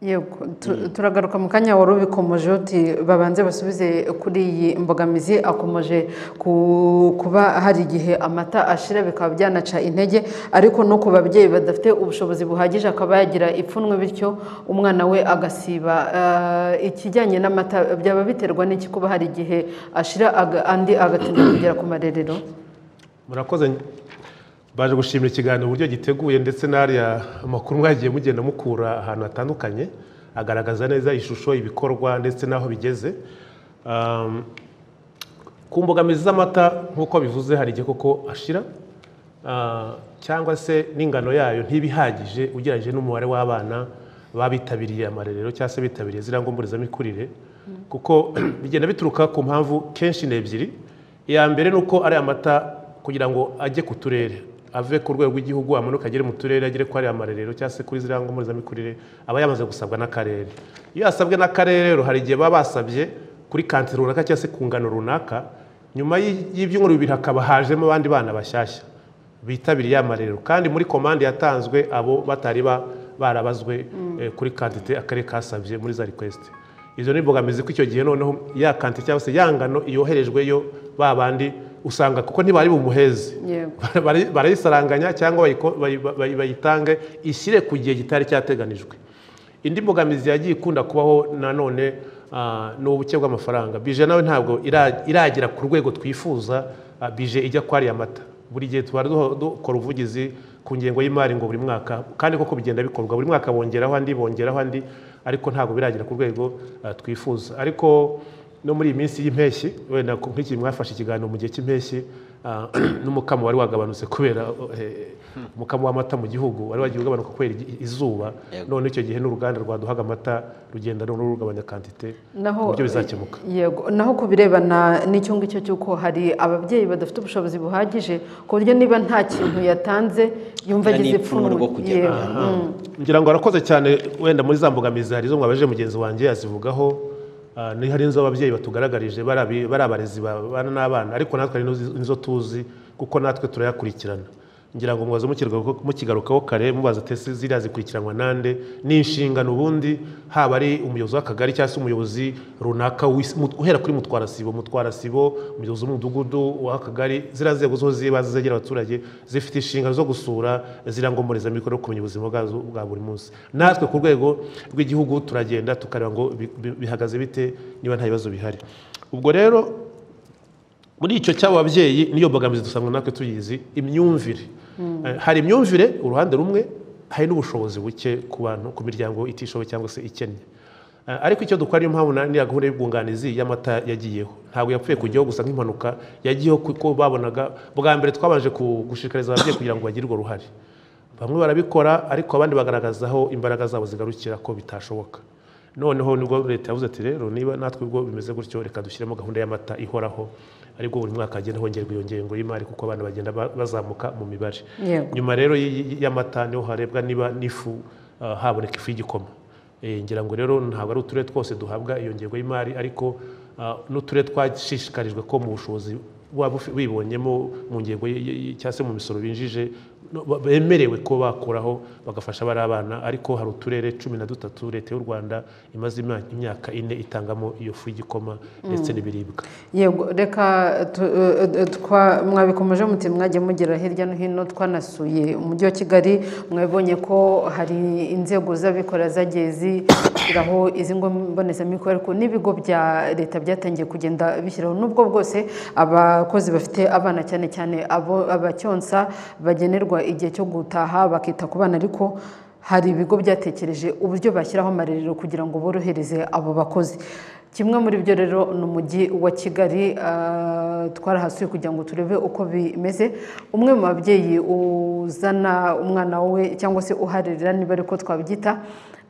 Yego, tu- turagaruka mu kanya wari ubikomoje uti babanze basubize kuri iyi mbogamizi akomeje ku- kuba hari igihe amata ashira bikaba byanaca intege ariko no ku babyeyi badafite ubushobozi buhagije akaba yagira ipfunwe bityo umwana we agasiba Eh, ikijyanye n'amata byaba biterwa n'iki kuba hari igihe ashira aga- andi agatinda kugera ku marerero murakoze baje gushimira ikiganiro uburyo giteguye ndetse n'ariya amakuru mwagiye mugenda mukura ahantu hatandukanye agaragaza neza ishusho ibikorwa ndetse n'aho bigeze Um, ku mbogamizi z'amata nk'uko bivuze hari igihe koko ashira Ah, cyangwa se n'ingano yayo ntiba ihagije ugereranyije n'umubare w'abana baba bitabiriye amarerero cyangwa se bitabiriye ziriya ngombonezamikurire kuko bigenda bituruka ku mpamvu kenshi ni ebyiri iya mbere ni uko ariya mata kugira ngo ajye ku turere ave ku rwego rw'igihugu amanuke agere mu turere agere kuri ariya marerero cyangwa se kuri ziriya ngombonezamikurire aba yamaze gusabwa n'akarere iyo yasabwe n'akarere rero hari igihe baba basabye kuri kantine runaka cyangwa se ku ngano runaka nyuma y'i- y'ibyumweru bibiri hakaba hajemo abandi bana bashyashya bitabiriye amarerero kandi muri komande yatanzwe abo batari ba- barabazwe eh, kuri kantite akarere kasabye muri za request izo ni imbogamizi ko icyo gihe noneho ya kantite cyangwa se ya ngano yoherejweyo ba bandi usanga kuko ntibari bumuheze yego Bara- barayisaranganya cyangwa bayiko- bayi- bayi- bayitange ishyire ku gihe kitari cyateganijwe indi mbogamizi yagiye ikunda kubaho nanone ah, ni ubuke bw'amafaranga bije nawe ntabwo ira- iragera ku rwego twifuza ah, bije ijya kwa ariya mata buri gihe tuba duho- dukora ubuvugizi ku ngengo y'imari ngo buri mwaka kandi koko bigenda bikorwa buri mwaka bongeraho andi bongeraho andi ariko ntabwo biragera ku rwego ah, twifuza ariko no muri iyi minsi y'impeshyi wenda ku- nk'iki mwafashe ikiganiro mu gihe cy'impeshyi ah, n'umukamo wari wagabanutse kubera eh, umukamo w'amata mu gihugu wari wagiye ugabanuka kubera igi- izuba none icyo gihe n'uruganda rwaduhaga amata rugenda no rugabanya kantite naho ibyo bizakemuka yego naho ku birebana n'icyo ngicyo cy'uko hari ababyeyi badafite ubushobozi buhagije ku buryo niba nta kintu yatanze yumva agize ipfunwe Yego, Aha. mm. ngira ngo arakoze cyane wenda muri za mbogamizi hari izo mwabaje mugenzi wanjye yazivugaho ah, ni hari izo ababyeyi batugaragarije bari abi- bari abarezi babana n'abana ariko natwe hari n'izo nizo tuzi kuko natwe turayakurikirana ngira ngo mubaze mukigarukaho kare mubaza tese ziriya zikurikiranwa nande ni inshingano ubundi haba ari umuyobozi w'akagari cyangwa se umuyobozi runaka w'isi- mut- uhera kuri mutwarasibo mutwarasibo umuyobozi w'umudugudu w'akagari ziriya nzego zo ziba zegera abaturage zifite inshingano zo gusura ziriya ngombonezamikorere kumenya ubuzima bwazo bwa buri munsi natwe ku rwego rw'igihugu turagenda tukareba ngo bi- bi- bihagaze bite niba nta bibazo bihari ubwo rero muri icyo cy'abo babyeyi niyo mbogamizi dusanga natwe tuyizi imyumvire Eh, hari imyumvire uruhande rumwe hari n'ubushobozi buke ku bantu ku miryango itishoboye cyangwa se ikennye Eh, ariko icyo dukora niyo mpamvu na- niriya gahunda y'ubwunganizi y'amata yagiyeho ntabwo yapfuye kujyaho gusa nk'impanuka yagiyeho kuko babonaga bwa mbere twabanje ku- gushishikariza ababyeyi kugira ngo bagire urwo ruhare bamwe barabikora ariko abandi bagaragaza aho imbaraga zabo zigarukira ko bitashoboka noneho nibwo leta yavuze ati rero niba natwe ubwo bimeze gutyo reka dushyiremo gahunda y'amata ihoraho aribwo buri mwaka hagenda hongerwa iyo ngengo y'imari kuko abana bagenda ba- bazamuka mu mibare Yego. nyuma rero y- y- y'amata niho harebwa niba n'ifu ah, haboneka ifu y'igikoma Eh, ngira ngo rero ntabwo ari uturere twose duhabwa iyo ngengo y'imari ariko ah, n'uturere twashishikarijwe ko mu bushobozi waba ufi- wibonyemo mu ngengo y- y- y- cyangwa se mu misoro binjije no- ba- bemerewe ko bakuraho bagafasha bari abana ariko hari uturere cumi na dutatu leta y'u rwanda imaze ima- imyaka ine itangamo iyo fu y'igikoma ndetse Mm. n'ibiribwa yego reka tu- eh, eh, twa- mwabikomeje muti mwajya mugera hirya no hino twanasuye umujyi wa kigali mwabonye ko hari inzego z'abikorera zagiye zishyiraho izi ngo mbonezamikorere ariko n'ibigo bya leta byatangiye kugenda bishyiraho nubwo bwose abakozi bafite abana cyane cyane abo abacyonsa bagenerwa igihe cyo gutaha bakita ku bana ariko hari ibigo byatekereje uburyo bashyiraho amarerero kugira ngo borohereze abo bakozi kimwe muri byo rero ni umujyi wa kigali ah, twarahasuye kugira ngo turebe uko bimeze umwe mu babyeyi uzana umwana we cyangwa se uharerera niba ariko twabyita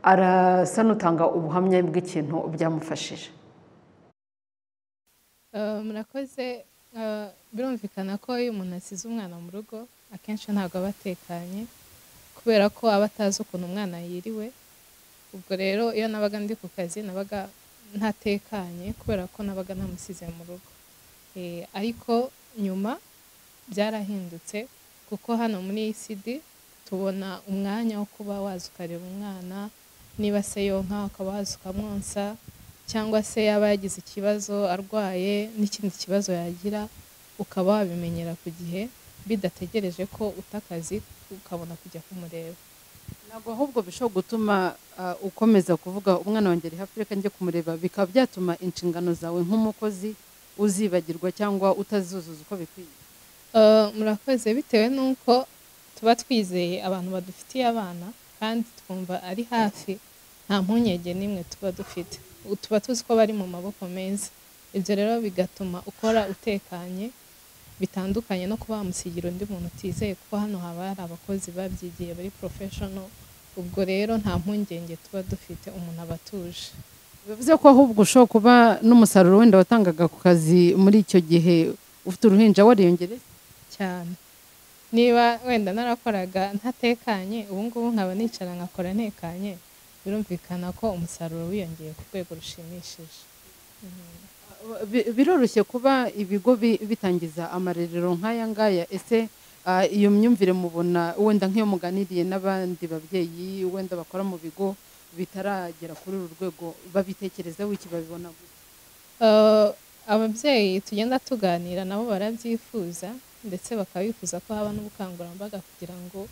arasa n'utanga ubuhamya bw'ikintu byamufashije Eh, murakoze Eh, birumvikana ko iyo umuntu asize umwana mu rugo akenshi ntabwo aba atekanye kubera ko aba atazi ukuntu umwana yiriwe ubwo rero iyo nabaga ndi ku kazi nabaga ntatekanye kubera ko nabaga ntamusize mu rugo Eh, ariko nyuma byarahindutse kuko hano muri ECD tubona umwanya wo kuba waza ukareba umwana niba se yonka ukaba waza ukamwonsa cyangwa se yaba yagize ikibazo arwaye n'ikindi kibazo yagira ukaba wabimenyera ku gihe bidategereje ko uta akazi ukabona kujya kumureba ntabwo ahubwo bishobora gutuma ah, ukomeza kuvuga umwana wanjye ari hafi reka njye kumureba bikaba byatuma inshingano zawe nk'umukozi uzibagirwa cyangwa utazuzuza uko bikwiye Eh, murakoze bitewe n'uko tuba twizeye abantu badufitiye abana kandi twumva ari hafi nta mpungenge n'imwe tuba dufite U- tuba tuzi ko bari mu maboko meza ibyo rero bigatuma ukora utekanye bitandukanye no kuba wamusigira undi muntu utizeye kuko hano haba hari abakozi babyigiye bari professional ubwo rero nta mpungenge tuba dufite umuntu aba atuje bivuze ko ahubwo ushobora kuba n'umusaruro wenda watangaga ku kazi muri icyo gihe ufite uruhinja wariyongereye cyane niba wenda narakoraga ntatekanye ubu ngubu nkaba nicara nkakora ntekanye birumvikana ko umusaruro wiyongeye ku rwego rushimishije Bi- biroroshye kuba ibigo bi- bitangiza amarerero nk'aya ngaya ese ah, iyo myumvire mubona wenda nk'iyo muganiriye n'abandi babyeyi wenda bakora mu bigo bitaragera kuri uru rwego babitekerezaho iki babibona gute Eh, ababyeyi tugenda tuganira nabo barabyifuza ndetse bakaba bifuza ko haba n'ubukangurambaga kugira ngo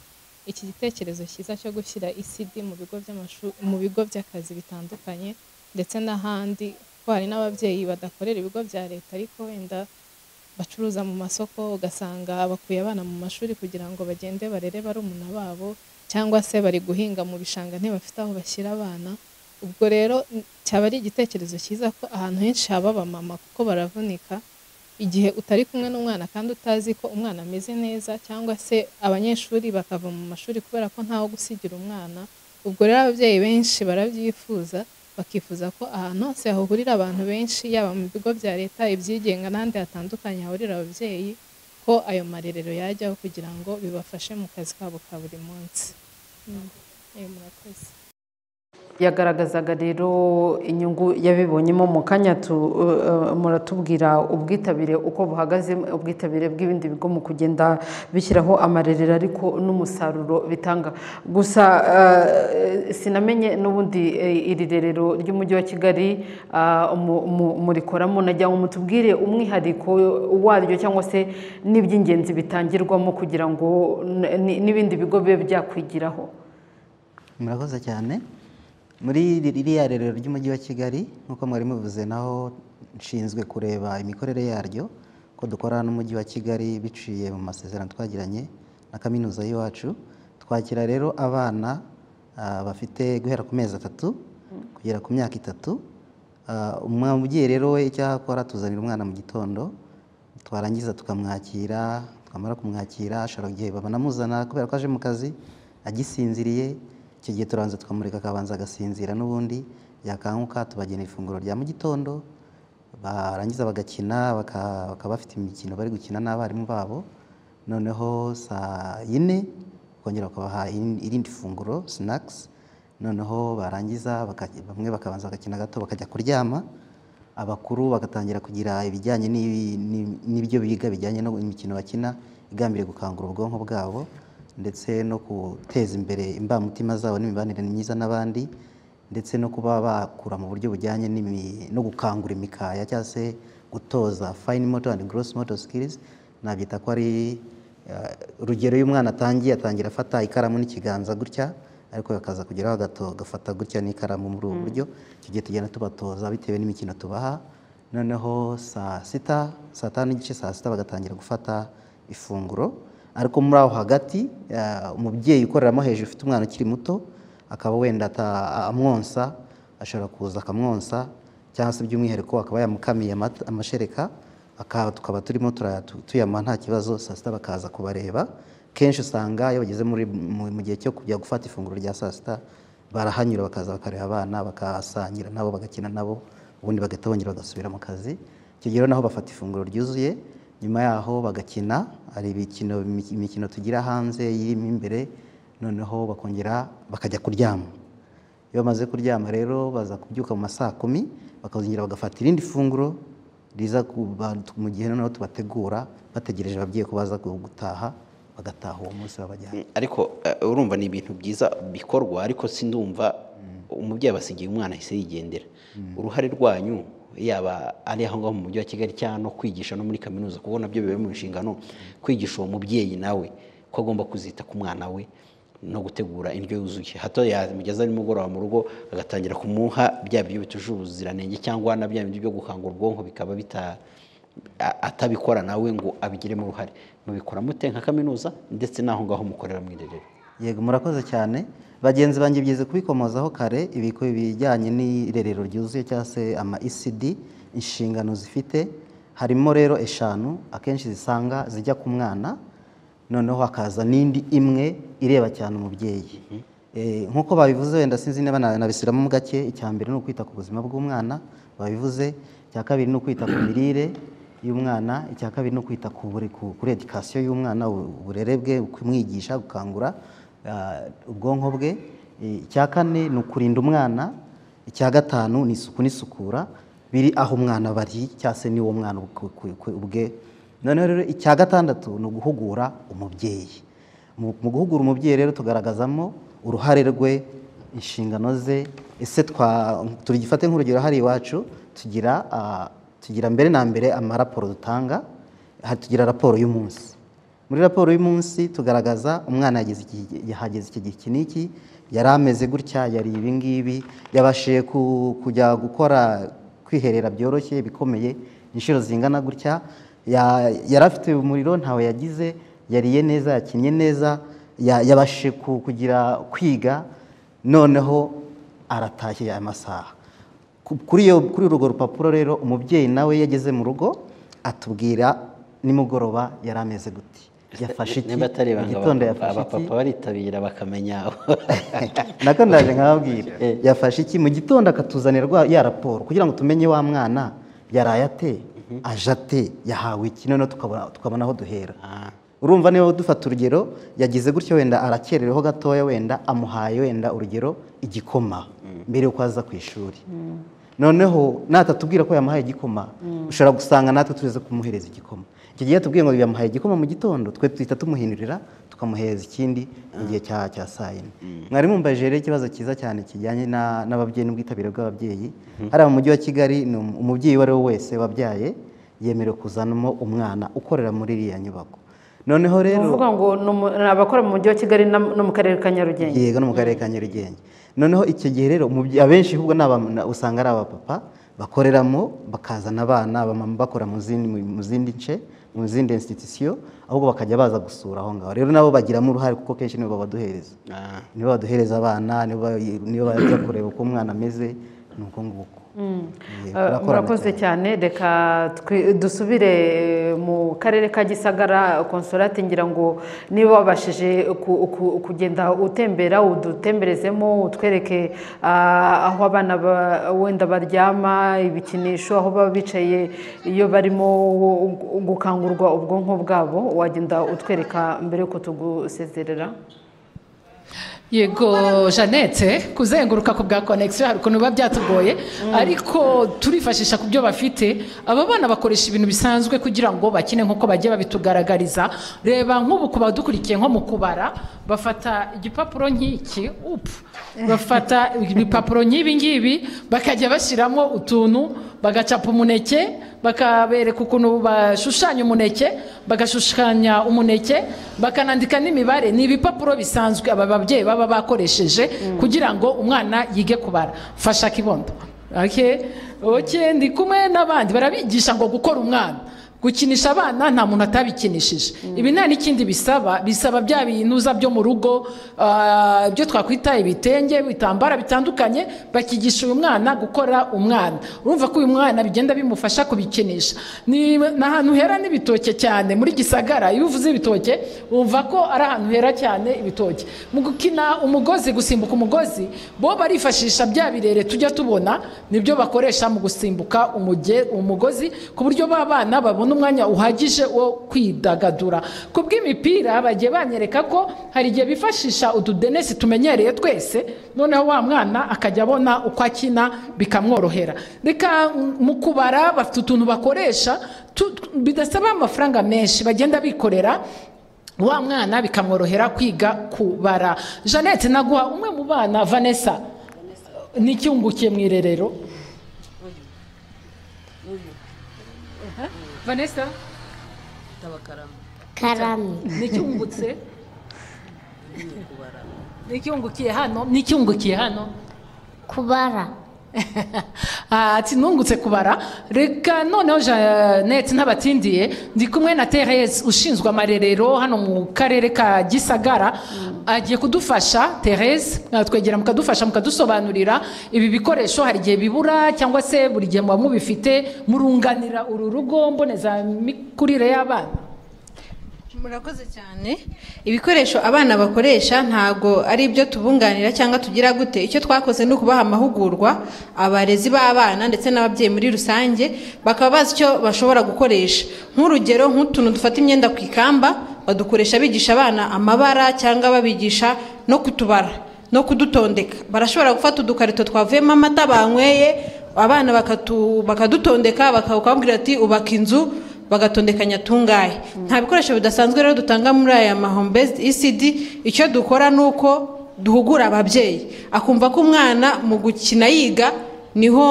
iki gitekerezo cyiza cyo gushyira ECD mu bigo by'amashuri mu bigo by'akazi bitandukanye ndetse n'ahandi kuko hari n'ababyeyi badakorera ibigo bya leta ariko wenda bacuruza mu masoko ugasanga bakuye abana mu mashuri kugira ngo bagende barere barumuna babo cyangwa se bari guhinga mu bishanga ntibafite aho bashyira abana ubwo rero n- cyaba ari igitekerezo cyiza ko ahantu henshi haba abamama kuko baravunika igihe utari kumwe n'umwana kandi utazi ko umwana ameze neza cyangwa se abanyeshuri bakava mu mashuri kubera ko ntaho gusigira umwana ubwo rero ababyeyi benshi barabyifuza bakifuza ko ahantu hose hahurira abantu benshi yaba mu bigo bya leta ibyigenga n'ahandi hatandukanye hahurira ababyeyi ko ayo marerero yajyaho kugira ngo bibafashe mu kazi kabo ka buri munsi Mm. Eh, murakoze yagaragazaga rero inyungu yabibonyemo mu kanya muratubwira ubwitabire uko buhagaze ubwitabire bw'ibindi bigo mu kugenda bishyiraho amarerero ariko n'umusaruro bitanga gusa sinamenye n'ubundi iri rerero ry'umujyi wa kigali murikoramo najya ngo mutubwire umwihariko waryo cyangwa se n'iby'ingenzi bitangirwamo kugira ngo n'ibindi bigo bibe byakwigiraho murakoze cyane muri ririya rerero ry'umujyi wa kigali nk'uko mwari mubivuze naho nshinzwe kureba imikorere yaryo ko dukora n'umujyi wa kigali biciye mu masezerano twagiranye na kaminuza y'iwacu twakira rero abana bafite guhera ku mezi atatu kugera ku myaka itatu umubyeyi rero we icyo akora tuzanira umwana mu gitondo twarangiza tukamwakira twamara kumwakira ashobora igihe babanamuzana kubera ko aje mu kazi agisinziriye icyo gihe turanza tukamureka akabanza agasinzira n'ubundi yakanguka tubagenera ifunguro rya mu gitondo barangiza bagakina bakaba bafite imikino bari gukina n'abarimu babo noneho saa yine bakongera bakabaha irindi funguro sinakisi noneho barangiza bamwe bakabanza bagakina gato bakajya kuryama abakuru bagatangira kugira ibijyanye n'ibyo biga bijyanye n'imikino bakina igambiriye gukangura ubwonko bwabo ndetse no guteza imbere imbamutima zabo n'imibanire myiza n'abandi ndetse no kuba bakura mu buryo bujyanye no gukangura imikaya cyangwa se gutoza fayini moto andi gorosi moto sikirizi nabyita ko ari urugero iyo umwana atangiye atangira afata ikaramu n'ikiganza gutya ariko akaza kugeraho agafata gutya n'ikaramu muri ubu buryo icyo gihe tugenda tubatoza bitewe n'imikino tubaha noneho saa sita saa tanu n'igice saa sita bagatangira gufata ifunguro ariko muri aho hagati umubyeyi ukoreramo hejuru ufite umwana ukiri muto akaba wenda amwonsa ashobora kuza akamwonsa cyangwa se by'umwihariko akaba yamukamiye amashereka tukaba turimo tuyama nta kibazo saa sita bakaza kubareba kenshi usanga iyo bageze mu gihe cyo kujya gufata ifunguro rya saa sita barahanyura bakaza bakareba abana bakasangira nabo bagakina nabo ubundi bagahita bongera bagasubira mu kazi icyo gihe naho bafata ifunguro ryuzuye nyuma yaho bagakina hari imikino tugira hanze irimo imbere noneho bakongera bakajya kuryama iyo bamaze kuryama rero baza kubyuka mu masaa kumi bakazongera bagafata irindi funguro riza mu gihe noneho tubategura bategereje ababyeyi ko baza gutaha bagataha uwo munsi babajyana ariko urumva ni ibintu byiza bikorwa ariko sindumva umubyeyi abasigiye umwana ahise yigendera uruhare rwanyu yaba ari aho ngaho mu mujyi wa kigali cyangwa no kwigisha no muri kaminuza kuko nabyo biba mu nshingano kwigisha uwo mubyeyi nawe ko agomba kuzita ku mwana we no gutegura indyo yuzuye hato yamugeza nimugoroba mu rugo agatangira kumuha bya biryo bituje ubuziranenge cyangwa na bya bindi byo gukangura ubwonko bikaba bita atabikora nawe ngo abigiremo uruhare mubikora mute nka kaminuza ndetse n'aho ngaho mukorera mu irerero yego murakoze cyane bagenzi banjye byize kubikomozaho kare ibiko bijyanye n'irerero ryuzuye cyangwa se ama ecd inshingano zifite harimo rero eshanu akenshi zisanga zijya ku mwana noneho hakaza n'indi imwe ireba cyane umubyeyi nk'uko babivuze wenda sinzi niba nabisubiramo mu gake icya mbere ni ukwita ku buzima bw'umwana babivuze icya kabiri ni ukwita ku mirire y'umwana icya kabiri ni ukwita kuri edikasiyo y'umwana uburere bwe kumwigisha gukangura ubwonko bwe icya kane ni ukurinda umwana icya gatanu ni isuku n'isukura biri aho umwana bari cyangwa se niwo mwana ubwe noneho rero icya gatandatu ni uguhugura umubyeyi mu guhugura umubyeyi rero tugaragazamo uruhare rwe inshingano ze ese tugifate nk'urugero hari iwacu tugira tugira mbere na mbere amaraporo dutanga tugira raporo y'umunsi muri raporo y'umunsi tugaragaza umwana yahageze iki gihe iki n'iki yari ameze gutya yari ibi ngibi yabashije kujya gukora kwiherera byoroshye bikomeye inshuro zingana gutya yari afite umuriro ntawe yagize yariye neza yakinnye neza yabashije kugira kwiga noneho aratashye aya masaha kuri urwo rupapuro rero umubyeyi nawe yageze mu rugo atubwira nimugoroba yari ameze guti yafashe iki mu gitondo yafashe iki baritabira bakamenya nako ndaje nkababwira yafashe iki mu gitondo akatuzanira ya raporo kugira ngo tumenye wa mwana yaraye ate aje ate yahawe iki noneho tukabona aho duhera urumva niba dufata urugero yagize gutyo wenda arakerereho gatoya wenda amuhaye wenda urugero igikoma mbere yo kwaza ku ishuri noneho natatubwira ko yamuhaye igikoma ushobora gusanga natwe turize kumuhereza igikoma icyo gihe tubwiye ngo yamuhaye igikoma mu gitondo twe tuhita tumuhindurira tukamuhereza ikindi mu gihe cya cya saa yine mwari mumbaje rero ikibazo cyiza cyane kijyanye na- n'ababyeyi n'ubwitabire bw'ababyeyi Mhm. hariya mu mujyi wa kigali ni um- umubyeyi uwo ari we wese wabyaye yemerewe kuzanamo umwana ukorera muri iriya nyubako noneho ni rero ukuvuga ngo ni umu- ni abakora mu mujyi wa kigali na- no mu karere ka nyarugenge yego no mu karere ka nyarugenge noneho icyo gihe rero umubye- abenshi ahubwo ni aba- na- usanga ari abapapa bakoreramo bakazana abana abamama bakora mu zindi mu zindi nce mu zindi institusiyo ahubwo bakajya baza gusura aho ngaho rero nabo bagiramo uruhare kuko kenshi nibo babaduhereza nibo baduhereza abana nibo ba- nibo bajya kureba uko umwana ameze ni uko nguko Yego, Ah, turakorana murakoze cyane reka twi- dusubire mu karere ka gisagara konsolati ngira ngo niba wabashije ku- ku- kugenda utembera udutemberezemo utwereke ah, aho abana ba- wenda baryama ibikinisho aho baba bicaye iyo barimo gukangurwa ubwonko bwabo wagenda utwereka mbere y'uko tugusezerera yego jeannette kuzenguruka ku bwa konegisiyo hari ukuntu biba byatugoye ariko turifashisha ku byo bafite aba bana bakoresha ibintu bisanzwe kugira ngo bakine nk'uko bagiye babitugaragariza reba nk'ubu ku badukurikiye nko mu kubara bafata igipapuro nk'iki upfu bafata ibipapuro nk'ibi ngibi bakajya bashyiramo utuntu bagacapa umuneke bakabereka ukuntu bashushanya umuneke bagashushanya umuneke bakanandika n'imibare ni ibipapuro bisanzwe aba babyeyi baba bakoresheje kugira ngo umwana yige kubara fasha kibondo Okay? Okay, ndi kumwe n'abandi barabigisha ngo gukora umwana gukinisha abana nta muntu atabikinishije ibi nta n'ikindi bisaba bisaba bya binuza byo mu rugo ah, ibyo twakwita ibitenge ibitambara bitandukanye bakigisha uyu mwana gukora umwana urumva ko uyu mwana bigenda bimufasha kubikinisha ni ni ahantu hera n'ibitoke cyane muri gisagara iyo uvuze ibitoke wumva ko ari ahantu hera cyane ibitoke mu gukina umugozi gusimbuka umugozi bo barifashisha bya birere tujya tubona nibyo bakoresha mu gusimbuka umuge- umugozi ku buryo ba bana babona umwanya uhagije wo kwidagadura ku bw'imipira bagiye banyereka ko hari igihe bifashisha utudenesi tumenyereye twese noneho wa mwana akajya abona uko akina bikamworohera reka mm, mu kubara bafite utuntu bakoresha tu- bidasaba amafaranga menshi bagenda bikorera wa mwana bikamworohera kwiga kubara jeannette naguha umwe mu bana vanessa n'iki wungukiye mu irerero vanessa Karame. n'iki wungutse n'iki wungukiye hano n'iki wungukiye hano kubara ati nungutse kubara reka noneho jeannette ntabatindiye ndi kumwe na therese ushinzwe amarerero hano mu karere ka gisagara agiye kudufasha therese mwatwegera mukadufasha mukadusobanurira ibi bikoresho hari igihe bibura cyangwa se buri gihe muba mubifite murunganira uru rugo mbonezamikurire y'abana murakoze cyane ibikoresho abana bakoresha ntabwo ari ibyo tubunganira cyangwa tugira gute icyo twakoze ni ukubaha amahugurwa abarezi b'abana ndetse n'ababyeyi muri rusange bakaba bazi icyo bashobora gukoresha nk'urugero nk'utuntu dufata imyenda ku ikamba badukoresha bigisha abana amabara cyangwa babigisha no kutubara no kudutondeka barashobora gufata udukarito twavuyemo amata banyweye abana bakatu- bakadutondeka bakabwira ati ubaka inzu bagatondekanya tungahe nta bikoresho bidasanzwe rero dutanga muri aya ma home based ECD icyo dukora ni uko duhugura ababyeyi akumva ko umwana mu gukina yiga niho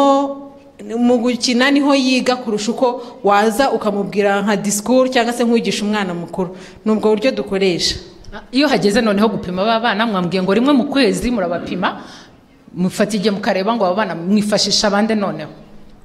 mu gukina niho yiga kurusha uko waza ukamubwira nka disikuru cyangwa se nk'uwigisha umwana mukuru ni ubwo buryo dukoresha iyo hageze noneho gupima ba bana mwambwiye ngo rimwe mu kwezi murabapima mufata igihe mukareba ngo aba bana mwifashisha abande noneho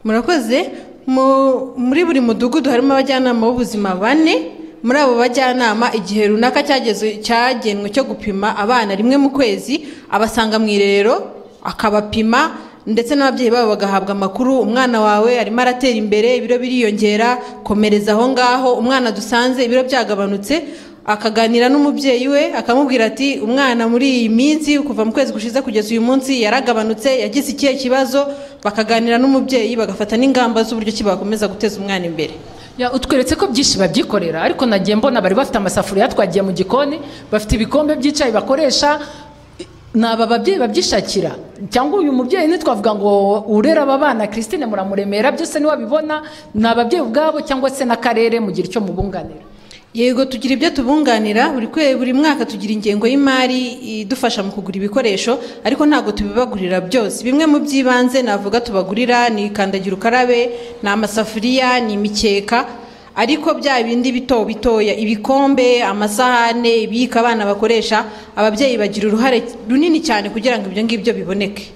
murakoze Mu- muri buri mudugudu harimo abajyanama b'ubuzima bane muri abo bajyanama igihe runaka cyageze- cyagenwe cyo gupima abana rimwe mu kwezi abasanga mu irerero akabapima ndetse n'ababyeyi babo bagahabwa amakuru umwana wawe arimo aratera imbere ibiro biriyongera komereza aho ngaho umwana dusanze ibiro byagabanutse akaganira n'umubyeyi we akamubwira ati umwana muri iyi minsi kuva mu kwezi gushize kugeza uyu munsi yaragabanutse yagize ikihe kibazo bakaganira n'umubyeyi bagafata n'ingamba z'uburyo ki bakomeza guteza umwana imbere Ya, utweretse ko byinshi babyikorera ariko nagiye mbona bari bafite amasafuriya twagiye mu gikoni bafite ibikombe by'icyayi bakoresha ni aba babyeyi babyishakira cyangwa uyu mubyeyi ntitwavuga ngo urera aba bana christine muramuremera byose niwabibona ni ababyeyi ubwabo cyangwa se n'akarere mugira icyo mubunganira yego tugira ibyo tubunganira buri kwe- buri mwaka tugira ingengo y'imari idufasha mu kugura ibikoresho ariko ntabwo tubibagurira byose bimwe mu by'ibanze navuga tubagurira ni kandagira ukarabe ni amasafuriya ni imikeka ariko bya bindi bito bitoya ibikombe amasahane ibiyiko abana bakoresha ababyeyi bagira uruhare runini cyane kugira ngo ibyo ngibyo biboneke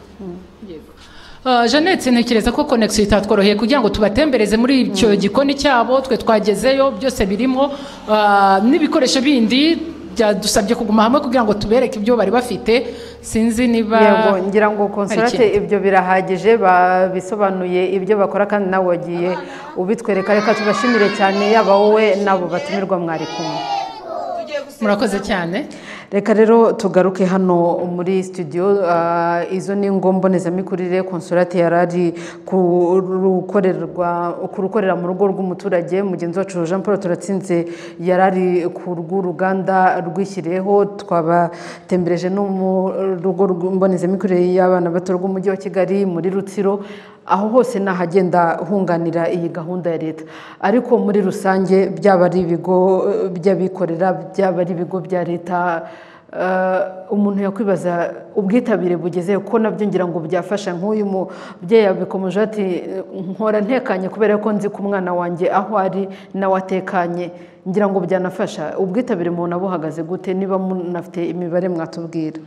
Ah, Jeannette ntekereza ko connection itatworoheye kugira ngo tubatembereze muri icyo gikoni cyabo twe twagezeyo byose birimo ah, n'ibikoresho bindi byadusabye kuguma hamwe kugira ngo tubereke ibyo bari bafite sinzi niba yego ngira ngo hari konsorate ikindi. ibyo birahagije babisobanuye ibyo bakora kandi nawe wagiye ubitwereka reka tubashimire cyane yaba wowe n'abo batumirwa mwari kumwe murakoze cyane reka rero tugaruke hano muri studio ah, izo ni ngo mbonezamikurire konsorate yari ari ku rukorerwa- ku rukorera mu rugo rw'umuturage mugenzi wacu jean paul turatsinze yari ari ku rw'uruganda rwishyiriyeho twabatembereje no mu rugo rw- mbonezamikurire y'abana bato rw'umujyi wa kigali muri rutsiro aho hose ni ahagenda hunganira iyi gahunda ya leta ariko muri rusange byaba ari ibigo eh, by'abikorera byaba ari ibigo bya leta eh, umuntu yakwibaza ubwitabire bugeze ko nabyo ngira ngo byafasha nk'uyu mubyeyi yabikomeje ati nkora ntekanye kubera ko nzi ko umwana wanjye aho ari nawe atekanye ngira ngo byanafasha ubwitabire umuntu abuhagaze gute niba munafite imibare mwatubwira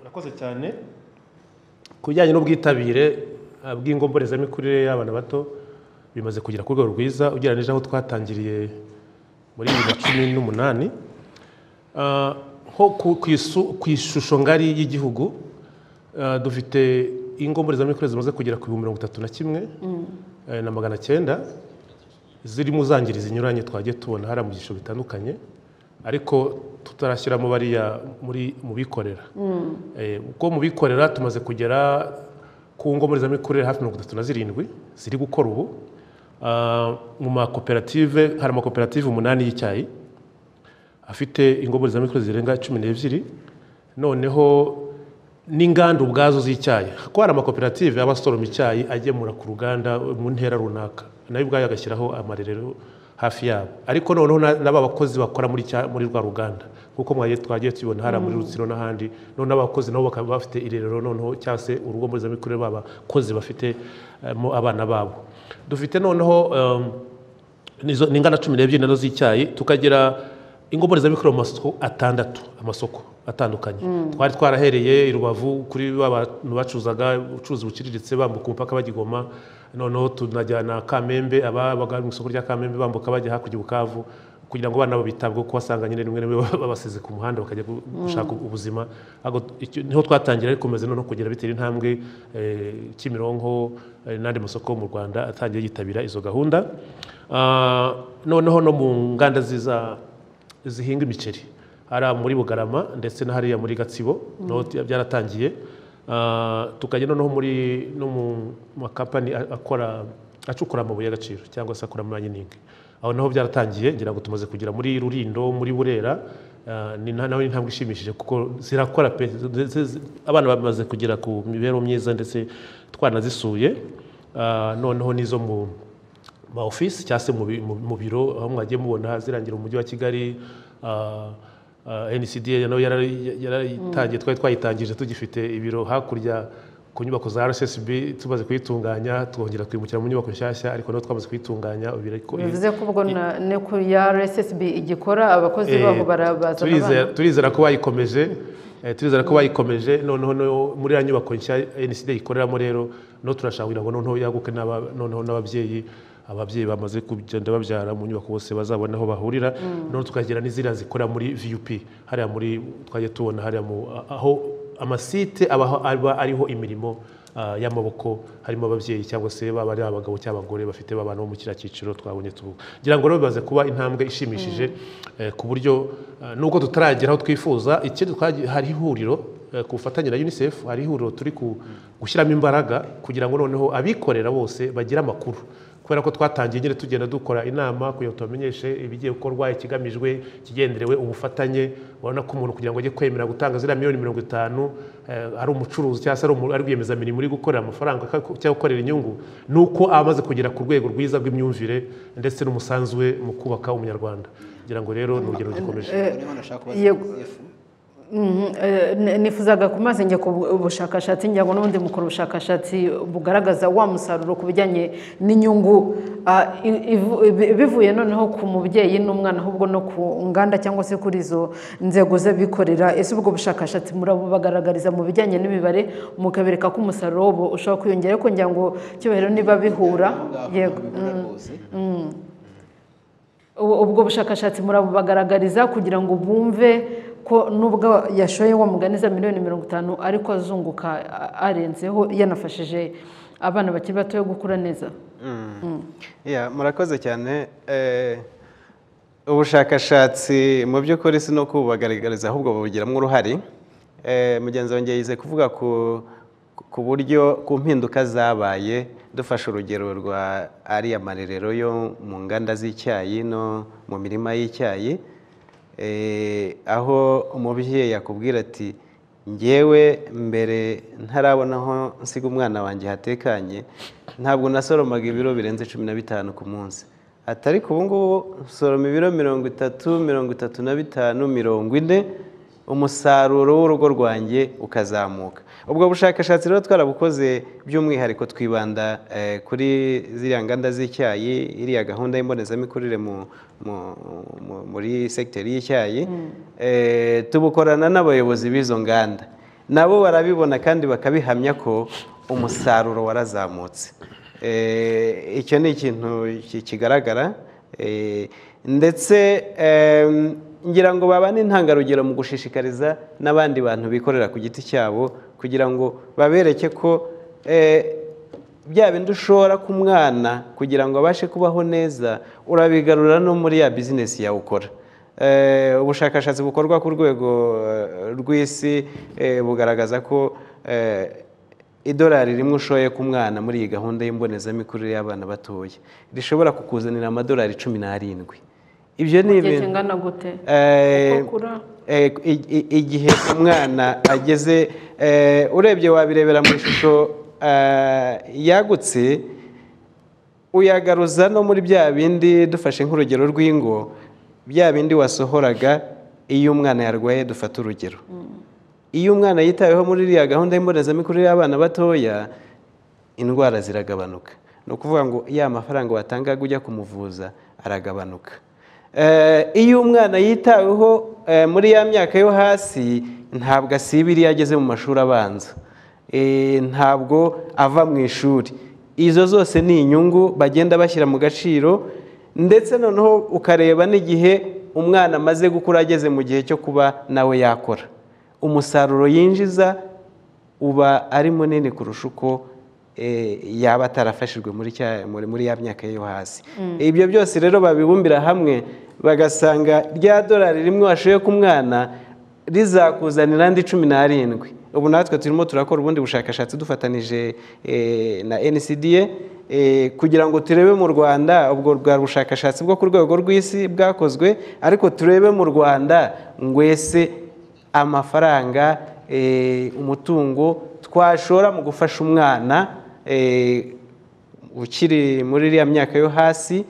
murakoze cyane ku bijyanye n'ubwitabire ah, bw'ingomborezamikurire y'abana bato bimaze kugera ku rwego rwiza ugereranyije aho twatangiriye muri bibiri na cumi n'umunani Ah, nko ku- ku isu- ku ishusho ngari y'igihugu ah, dufite ingomborezamikurire zimaze kugera ku bihumbi mirongo itatu na kimwe eh, na magana cyenda zirimo zangiri zinyuranye twagiye tubona hari mu byiciro bitandukanye ariko tutarashyiramo bariya muri mu bikorera Eh, ubwo mu bikorera tumaze kugera ku ngomorezamikurire hafi mirongo itatu na zirindwi ziri gukora ubu Ah, mu makoperative hari amakoperative umunani y'icyayi afite ingomorezamikurire zirenga cumi n'ebyiri noneho n'inganda ubwazo z'icyayi kuko hari amakoperative aba asoroma icyayi agemura ku ruganda mu ntera runaka nayo ubwayo agashyiraho amarerero hafi yabo ariko noneho na- n'aba bakozi bakora muri cya- muri rwa ruganda kuko mwagiye twagiye tubibona hari muri Mm. rutsiro n'ahandi noneho abakozi nabo bakaba bafite irerero noneho cyangwa se urugo mbonezamikurire babakozi bafite eh, mo abana babo dufite noneho em, nizo ni ingana cumi n'ebyiri nazo z'icyayi tukagira ingomborezamikorere mu masoko atandatu amasoko atandukanye Mm. twari twarahereye i rubavu kuri ba bantu bacuruzaga ubucuruzi buciriritse bambuka umupaka bagigoma noneho tunajyana kamembe ababaga mu isoko rya kamembe bambuka bajya hakurya i bukavu kugira ngo abana babo bitabweho kuko wasanga nyine rimwe na rimwe babasize ku muhanda bakajya gu- Mm. gushaka ubuzima Ahubwo icyo- niho twatangira ariko komeza noneho kugera bitera intambwe eh, kimironko eh, n'andi masoko mu rwanda atangiye yitabira izo gahunda Ah, noneho no mu nganda ziza zihinga imiceri hariya muri bugarama ndetse na hariya muri gatsibo Mm. naho bya- byaratangiye Ah, tukajya noneho muri no mu makampani a- akora acukura amabuye y'agaciro cyangwa se akora amayiningi aho naho byaratangiye ngira ngo tumaze kugera muri rurindo muri burera Ah, ni na- nawe ni intambwe ishimishije kuko zirakora pe zi- zi- zi- abana bamaze kugera ku mibereho myiza ndetse twanazisuye Ah, noneho n'izo mu ma ofisi cyangwa se mu bi- mu- mu biro aho mwagiye mubona zirangira umujyi wa kigali ah, ah, ncda nayo yarari- yarayitangiye twari twayitangije tugifite ibiro hakurya ku nyubako za rssb tumaze kuyitunganya twongera twimukira mu nyubako nshyashya ariko nayo twamaze kuyitunganya ubu iriko- bivuze ko ubwo na- ni ku ya rssb igikora abakozi babo Eh, barabazana turizera- abana turizera ko bayikomeje eh, turizera ko bayikomeje noneho no- muri ya nyubako nshya nsd ikoreramo rero no turashakira ngo noneho yaguke n'aba- noneho n'ababyeyi ababyeyi bamaze kugenda babyara mu nyubako bose bazabona aho bahurira Mm. noneho tukagera n'iziriya zikora muri vup hariya muri twajya tubona hariya mu aho amasite aba aho- aba ariho imirimo ah, y'amaboko harimo ababyeyi cyangwa se baba ari abagabo cyangwa abagore bafite babana bo mu kiriya cyiciro twabonye tuvuga ngira ngo rero bimaze kuba intambwe ishimishije eh, ku buryo eh, nubwo tutaragera aho twifuza ikindi twagiye- hari ihuriro eh, ku bufatanye na unicef hari ihuriro turi ku- gushyiramo imbaraga kugira ngo noneho abikorera bose bagire amakuru kubera ko twatangiye nyine tugenda dukora inama kugira ngo tubamenyeshe ibigiye gukorwa ikigamijwe kigenderewe ubufatanye urabona ko umuntu kugira ngo ajye kwemera gutanga ziriya miliyoni mirongo itanu eh, ari umucuruzi cyangwa se ari umu- ari rwiyemezamirimo uri gukorera amafaranga ka- cyangwa gukorera inyungu ni uko aba amaze kugera ku rwego rwiza rw'imyumvire ndetse n'umusanzu we mu kubaka umunyarwanda ngira ngo rero ni urugero gikomeje Mhm, eh, ne- nifuzaga kumaze njya ku bu- bushakashatsi njya ngo n'ubundi mukora ubushakashatsi bugaragaza wa musaruro ku bijyanye n'inyungu ah, i- ivu- bi- bivuye noneho ku mubyeyi n'umwana ahubwo no ku nganda cyangwa se kuri izo nzego z'abikorera ese ubwo bushakashatsi murabubagaragariza mu bijyanye n'imibare mukabereka ko umusaruro wabo ushobora kwiyongera ariko ngira ngo cyubahiro niba bihura yego mm, mm. Ubu- ubwo bushakashatsi murabubagaragariza kugira ngo bumve ko nubwo yashoye wa mugani za miliyoni mirongo itanu ariko azunguka a- arenzeho yanafashije abana bakiri batoya gukura neza Mm. Yeah, murakoze cyane Eh, ubushakashatsi mu by'ukuri si no kububagaragariza ahubwo bubugiramo uruhare Eh, mugenzi wanjye yize kuvuga ku ku buryo ku mpinduka zabaye dufashe urugero rwa ariya marerero yo mu nganda z'icyayi no mu mirima y'icyayi Eh, aho umubyeyi yakubwira ati ngewe mbere ntarabona aho nsiga umwana wanjye hatekanye ntabwo nasoromaga ibiro birenze cumi na bitanu ku munsi ati ariko ubu ngubu nsoroma ibiro mirongo itatu mirongo itatu na bitanu mirongo ine umusaruro w'urugo rwanjye ukazamuka ubwo bushakashatsi rero twarabukoze by'umwihariko twibanda eh, kuri ziriya nganda z'icyayi iriya gahunda y'imbonezamikurire mu- mu- mu- muri segiteri y'icyayi Eh, tubukorana n'abayobozi b'izo nganda nabo barabibona kandi bakabihamya ko umusaruro warazamutse Eh, icyo ni ikintu ki- kigaragara Eh, ndetse em, ngira ngo baba n'intangarugero mu gushishikariza n'abandi bantu bikorera ku giti cyabo kugira ngo babereke ko eh, bya bindi ushora ku mwana kugira ngo abashe kubaho neza urabigarura no muri ya bizinesi yawe ukora Eh, ubushakashatsi bukorwa ku rwego eh, rw'isi eh, bugaragaza ko eh, idolari rimwe ushoye ku mwana muri iyi gahunda y'imbonezamikurire y'abana batoya rishobora kukuzanira amadolari cumi n'arindwi ibyo ni Mu gihe ibintu kingana gute Eh, Uko akura? eh, i- i- igihe umwana ageze eh, urebye wabirebera mu ishusho eh, yagutse uyagaruza no muri bya bindi dufashe nk'urugero rw'ingo bya bindi wasohoraga iyo umwana yarwaye dufata urugero iyo umwana yitaweho muri iriya gahunda y'imbonezamikurire y'abana batoya indwara ziragabanuka ni ukuvuga ngo ya mafaranga watangaga ujya kumuvuza aragabanuka Eh, iyo umwana yitaweho eh, muri ya myaka yo hasi ntabwo asiba iriya ageze mu mashuri abanza Eh, ntabwo ava mu ishuri izo zose ni inyungu bagenda bashyira mu gaciro ndetse noneho ukareba n'igihe umwana amaze gukura ageze mu gihe cyo kuba nawe yakora umusaruro yinjiza uba ari munini kurusha uko eh, yaba atarafashijwe muri cya- muri- muri ya myaka yo hasi Mm. ibyo byose rero babibumbira hamwe bagasanga rya dorari rimwe washoye ku mwana rizakuzanira andi cumi n'arindwi ubu natwe turimo turakora ubundi bushakashatsi dufatanije eh, na ncda eh, kugira ngo turebe mu rwanda ubwo bwa bushakashatsi bwo ku rwego rw'isi bwakozwe ariko turebe mu rwanda ngwese amafaranga eh, umutungo twashora mu gufasha umwana eh, ukiri muri iriya myaka yo hasi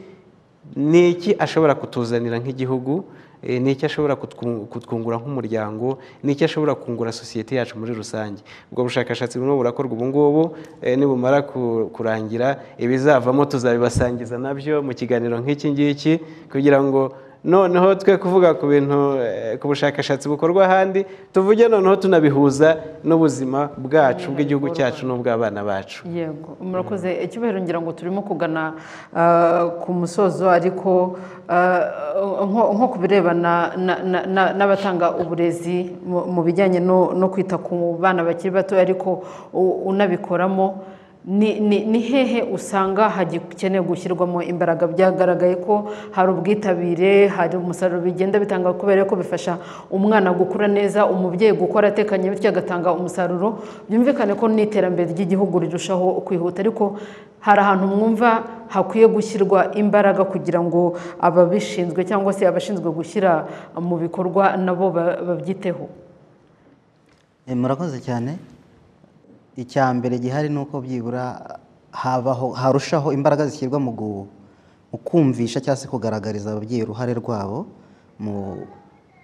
ni iki ashobora kutuzanira nk'igihugu Eh, ni iki ashobora kutwu- kutwungura nk'umuryango ni iki ashobora kungura sosiyete yacu muri rusange ubwo bushakashatsi burimo burakorwa ubu ngubu eh, nibumara ku- kurangira ibizavamo tuzabibasangiza nabyo mu kiganiro nk'iki ngiki kugira ngo noneho twe kuvuga ku bintu eh, ku bushakashatsi bukorwa ahandi tuvuge noneho tunabihuza n'ubuzima bwacu bw'igihugu cyacu n'ubw'abana bacu yego murakoze icyubahiro ngira ngo turimo kugana ah, ku musozo ariko ah, nko nko ku birebana na- na- na- n'abatanga uburezi mu- mu bijyanye no no kwita ku bana bakiri bato ariko u- unabikoramo ni ni- ni hehe usanga hagikeneye gushyirwamo imbaraga byagaragaye ko hari ubwitabire hari umusaruro bigenda bitanga kubera ko bifasha umwana gukura neza umubyeyi gukora atekanye bityo agatanga umusaruro byumvikane ko n'iterambere ry'igihugu rirushaho kwihuta ariko hari ahantu mwumva hakwiye gushyirwa imbaraga kugira ngo ababishinzwe cyangwa se abashinzwe gushyira mu bikorwa nabo ba- babyiteho Eh, murakoze cyane icya mbere gihari ni uko byibura habaho harushaho imbaraga zishyirwa mu gu- mu kumvisha cyangwa se kugaragariza ababyeyi uruhare rwabo mu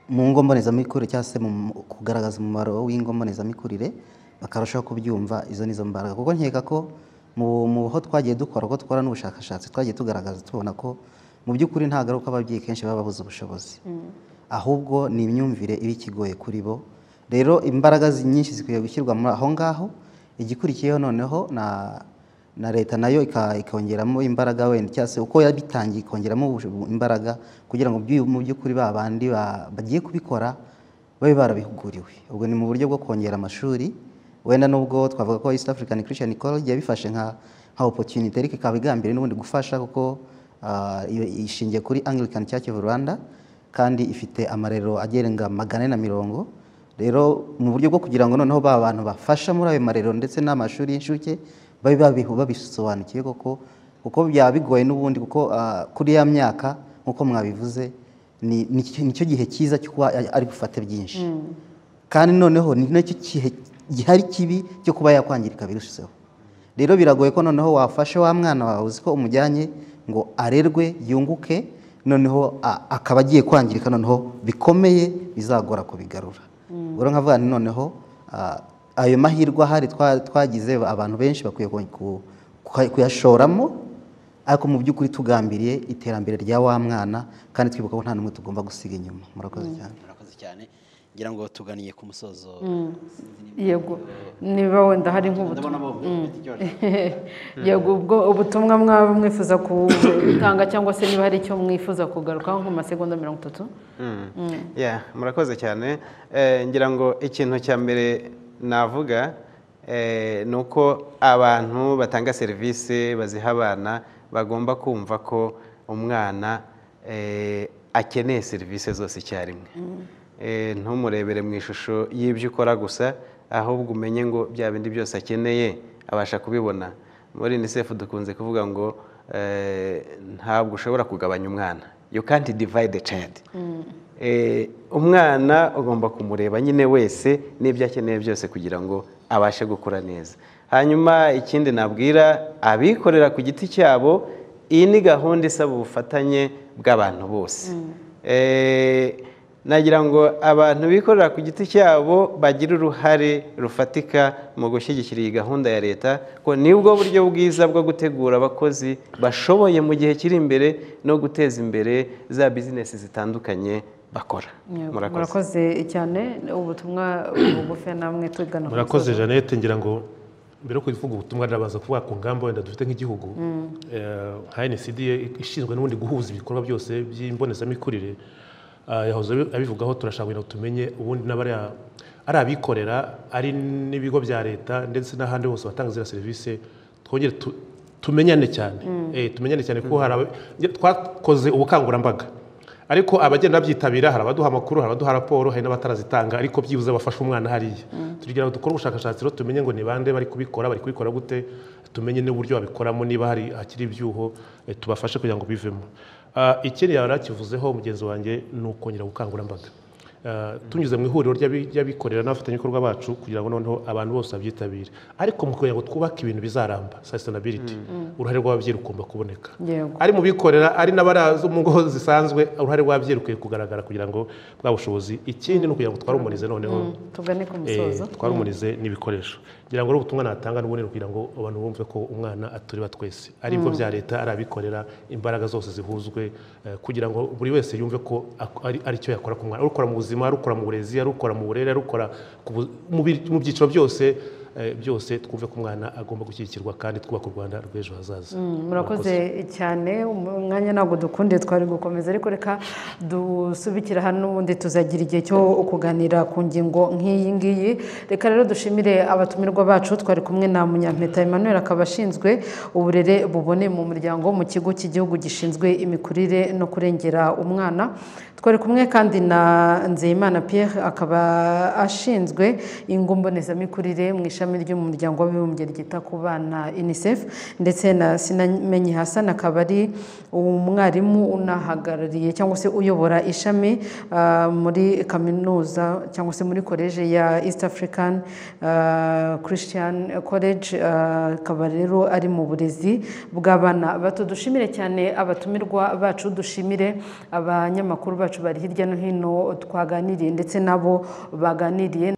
mu ngo mbonezamikurire cyangwa se mu mu- kugaragaza umumaro w'ingo mbonezamikurire bakarushaho kubyumva izo nizo mbaraga kuko nkeka ko mu mu ho twagiye dukora uko dukora n'ubushakashatsi twagiye tugaragaza tubona ko mu by'ukuri nta garuka ababyeyi kenshi baba babuze ubushobozi ahubwo ni imyumvire iba ikigoye kuri bo rero imbaraga zi- nyinshi zikwiye gushyirwa muri aho ngaho igikurikiyeho noneho na na leta nayo ika- ikongeramo imbaraga wenda cyangwa se uko yabitangiye ikongeramo ubusho- imbaraga kugira ngo byu- mu by'ukuri ba bandi ba- bagiye kubikora babe barabihuguriwe ubwo ni mu buryo bwo kongera amashuri wenda nubwo twavuga ko East African Christian College yabifashe nka nka opportunity ariko ikaba igambiriye n'ubundi gufasha kuko ah, iyo- ishingiye kuri Anglican Church of Rwanda kandi ifite amarero agerenga magana ane na mirongo rero mu buryo bwo kugira ngo noneho ba bantu bafasha muri ayo marero ndetse n'amashuri y'inshuke babe babihu babisobanukiye koko kuko byaba bigoye n'ubundi kuko ah, kuri ya myaka nk'uko mwabivuze ni- ni- nicyo gihe cyiza cyo kuba ari- ari bufate byinshi kandi noneho ni nacyo kihe gihari kibi cyo kuba yakwangirika birushijeho rero biragoye ko noneho wafashe wa mwana wawe uzi ko umujyanye ngo arerwe yunguke noneho a- akaba agiye kwangirika noneho bikomeye bizagora kubigarura rero nkavuga nti noneho a- ayo mahirwe ahari twa- twagize abantu benshi bakwiye ku- ku- kuha- kuyashoramo ariko mu by'ukuri tugambiriye iterambere rya wa mwana kandi twibuka ko nta n'umwe tugomba gusiga inyuma murakoze cyane murakoze cyane ngira ngo tuganiye ku musozo Mm. yego niba wenda hari nk'ubutumwa Mm. yego ubwo ubutumwa mwaba mwifuza gutanga cyangwa se niba hari icyo mwifuza kugarukaho nko mu masegonda mirongo itatu Mm. Mm. Yeah, murakoze cyane Eh, ngira ngo ikintu cya mbere navuga eh, ni uko abantu batanga serivisi baziha abana bagomba kumva ko umwana eh, akeneye serivisi zose icyarimwe Eh, ntumurebere mu ishusho y'ibyo ukora gusa ahubwo umenye ngo bya bindi byose akeneye abasha kubibona muri unicef dukunze kuvuga ngo eh, ntabwo ushobora kugabanya umwana you can't divide the child Eh, umwana ugomba kumureba nyine wese n'ibyo akeneye byose kugira ngo abashe gukura neza hanyuma ikindi nabwira abikorera ku giti cyabo iyi ni gahunda isaba ubufatanye bw'abantu bose Eh, nagira ngo abantu bikorera ku giti cyabo bagire uruhare rufatika mu gushyigikira iyi gahunda ya leta ko nibwo buryo bwiza bwo gutegura abakozi bashoboye mu gihe kiri imbere no guteza imbere za bizinesi zitandukanye bakora murakoze murakoze cyane ubutumwa bugufi namwe tugana ku murakoze musozo. jeannette ngira ngo mbere yo kuvuga ubutumwa ndabaza kuvuga ku ngamba wenda dufite nk'igihugu Mm. Eh, nka nsd ishinzwe n'ubundi guhuza ibikorwa byose by'imbonezamikurire ah, yahoze abi- abivugaho turashaka kugira ngo tumenye ubundi n'abariya ari abikorera ari n'ibigo bya leta ndetse n'ahandi hose batanga ziriya serivisi twongere tu- tumenyane cyane Mm. Eh, tumenyane cyane kuko hari aba- nge- twakoze ubukangurambaga ariko abagenda babyitabira hari abaduha amakuru hari abaduha raporo hari n'abatarazitanga ariko byibuze bafashe umwana hariya tugira ngo dukore ubushakashatsi rero tumenye ngo ni bande bari kubikora bari kubikora gute tumenye n'uburyo babikoramo niba hari hakiri ibyuho eh, tubafashe kugira ngo bivemo Ah, ikindi yari akivuzeho mugenzi wanjye ni ukongera ubukangurambaga Ah, tunyuze mu ihuriro ry'abi- ry'abikorera n'abafatanyabikorwa bacu kugira ngo noneho abantu bose babyitabire ariko mu kugira ngo twubake ibintu bizaramba sustainability Mm. uruhare rw'ababyeyi rugomba kuboneka Yego. ari mu bikorera ari n'abaraza mu ngo zisanzwe uruhare rw'ababyeyi rukwiye kugaragara kugira ngo bwa bushobozi ikindi ni ukugira ngo twarumurize noneho Mm, tugane ku musozo. eh, twarumurize n'ibikoresho ngira ngo rero ubutumwa natanga n'ubundi ni kugira ngo abantu bumve ko umwana atureba twese ari ibigo Mm. bya leta ari abikorera imbaraga zose zihuzwe eh, kugira ngo buri wese yumve ko ak- ari- ari icyo yakora ku mwana ari ukora mu buzima ari ukora mu burezi ari ukora mu burere ari ukora ku bu- mu bi- mu byiciro byose byose twumve ko umwana agomba gushyigikirwa kandi twubaka u rwanda rw'ejo hazaza murakoze cyane umwanya ntabwo dukunde twari gukomeza ariko reka dusubikira hano ubundi tuzagira igihe cyo kuganira ku ngingo nk'iyi ngiyi reka rero dushimire abatumirwa bacu twari kumwe na munyampeta emmanuel akaba ashinzwe uburere buboneye mu muryango mu kigo cy'igihugu gishinzwe imikurire no kurengera umwana twari kumwe kandi na nzeyimana pierre akaba ashinzwe ingo mbonezamikurire mu ishami ry'umuryango w'abibumbye ryita ku bana unicef ndetse na sinamenye hasana akaba ari umwarimu unahagarariye cyangwa se uyobora ishami ah, muri kaminuza cyangwa se muri koleje ya east african ah, christian college ah, akaba rero ari mu burezi bw'abana bato dushimire cyane abatumirwa bacu dushimire abanyamakuru bacu bari hirya no hino twaganiriye ndetse nabo baganiriye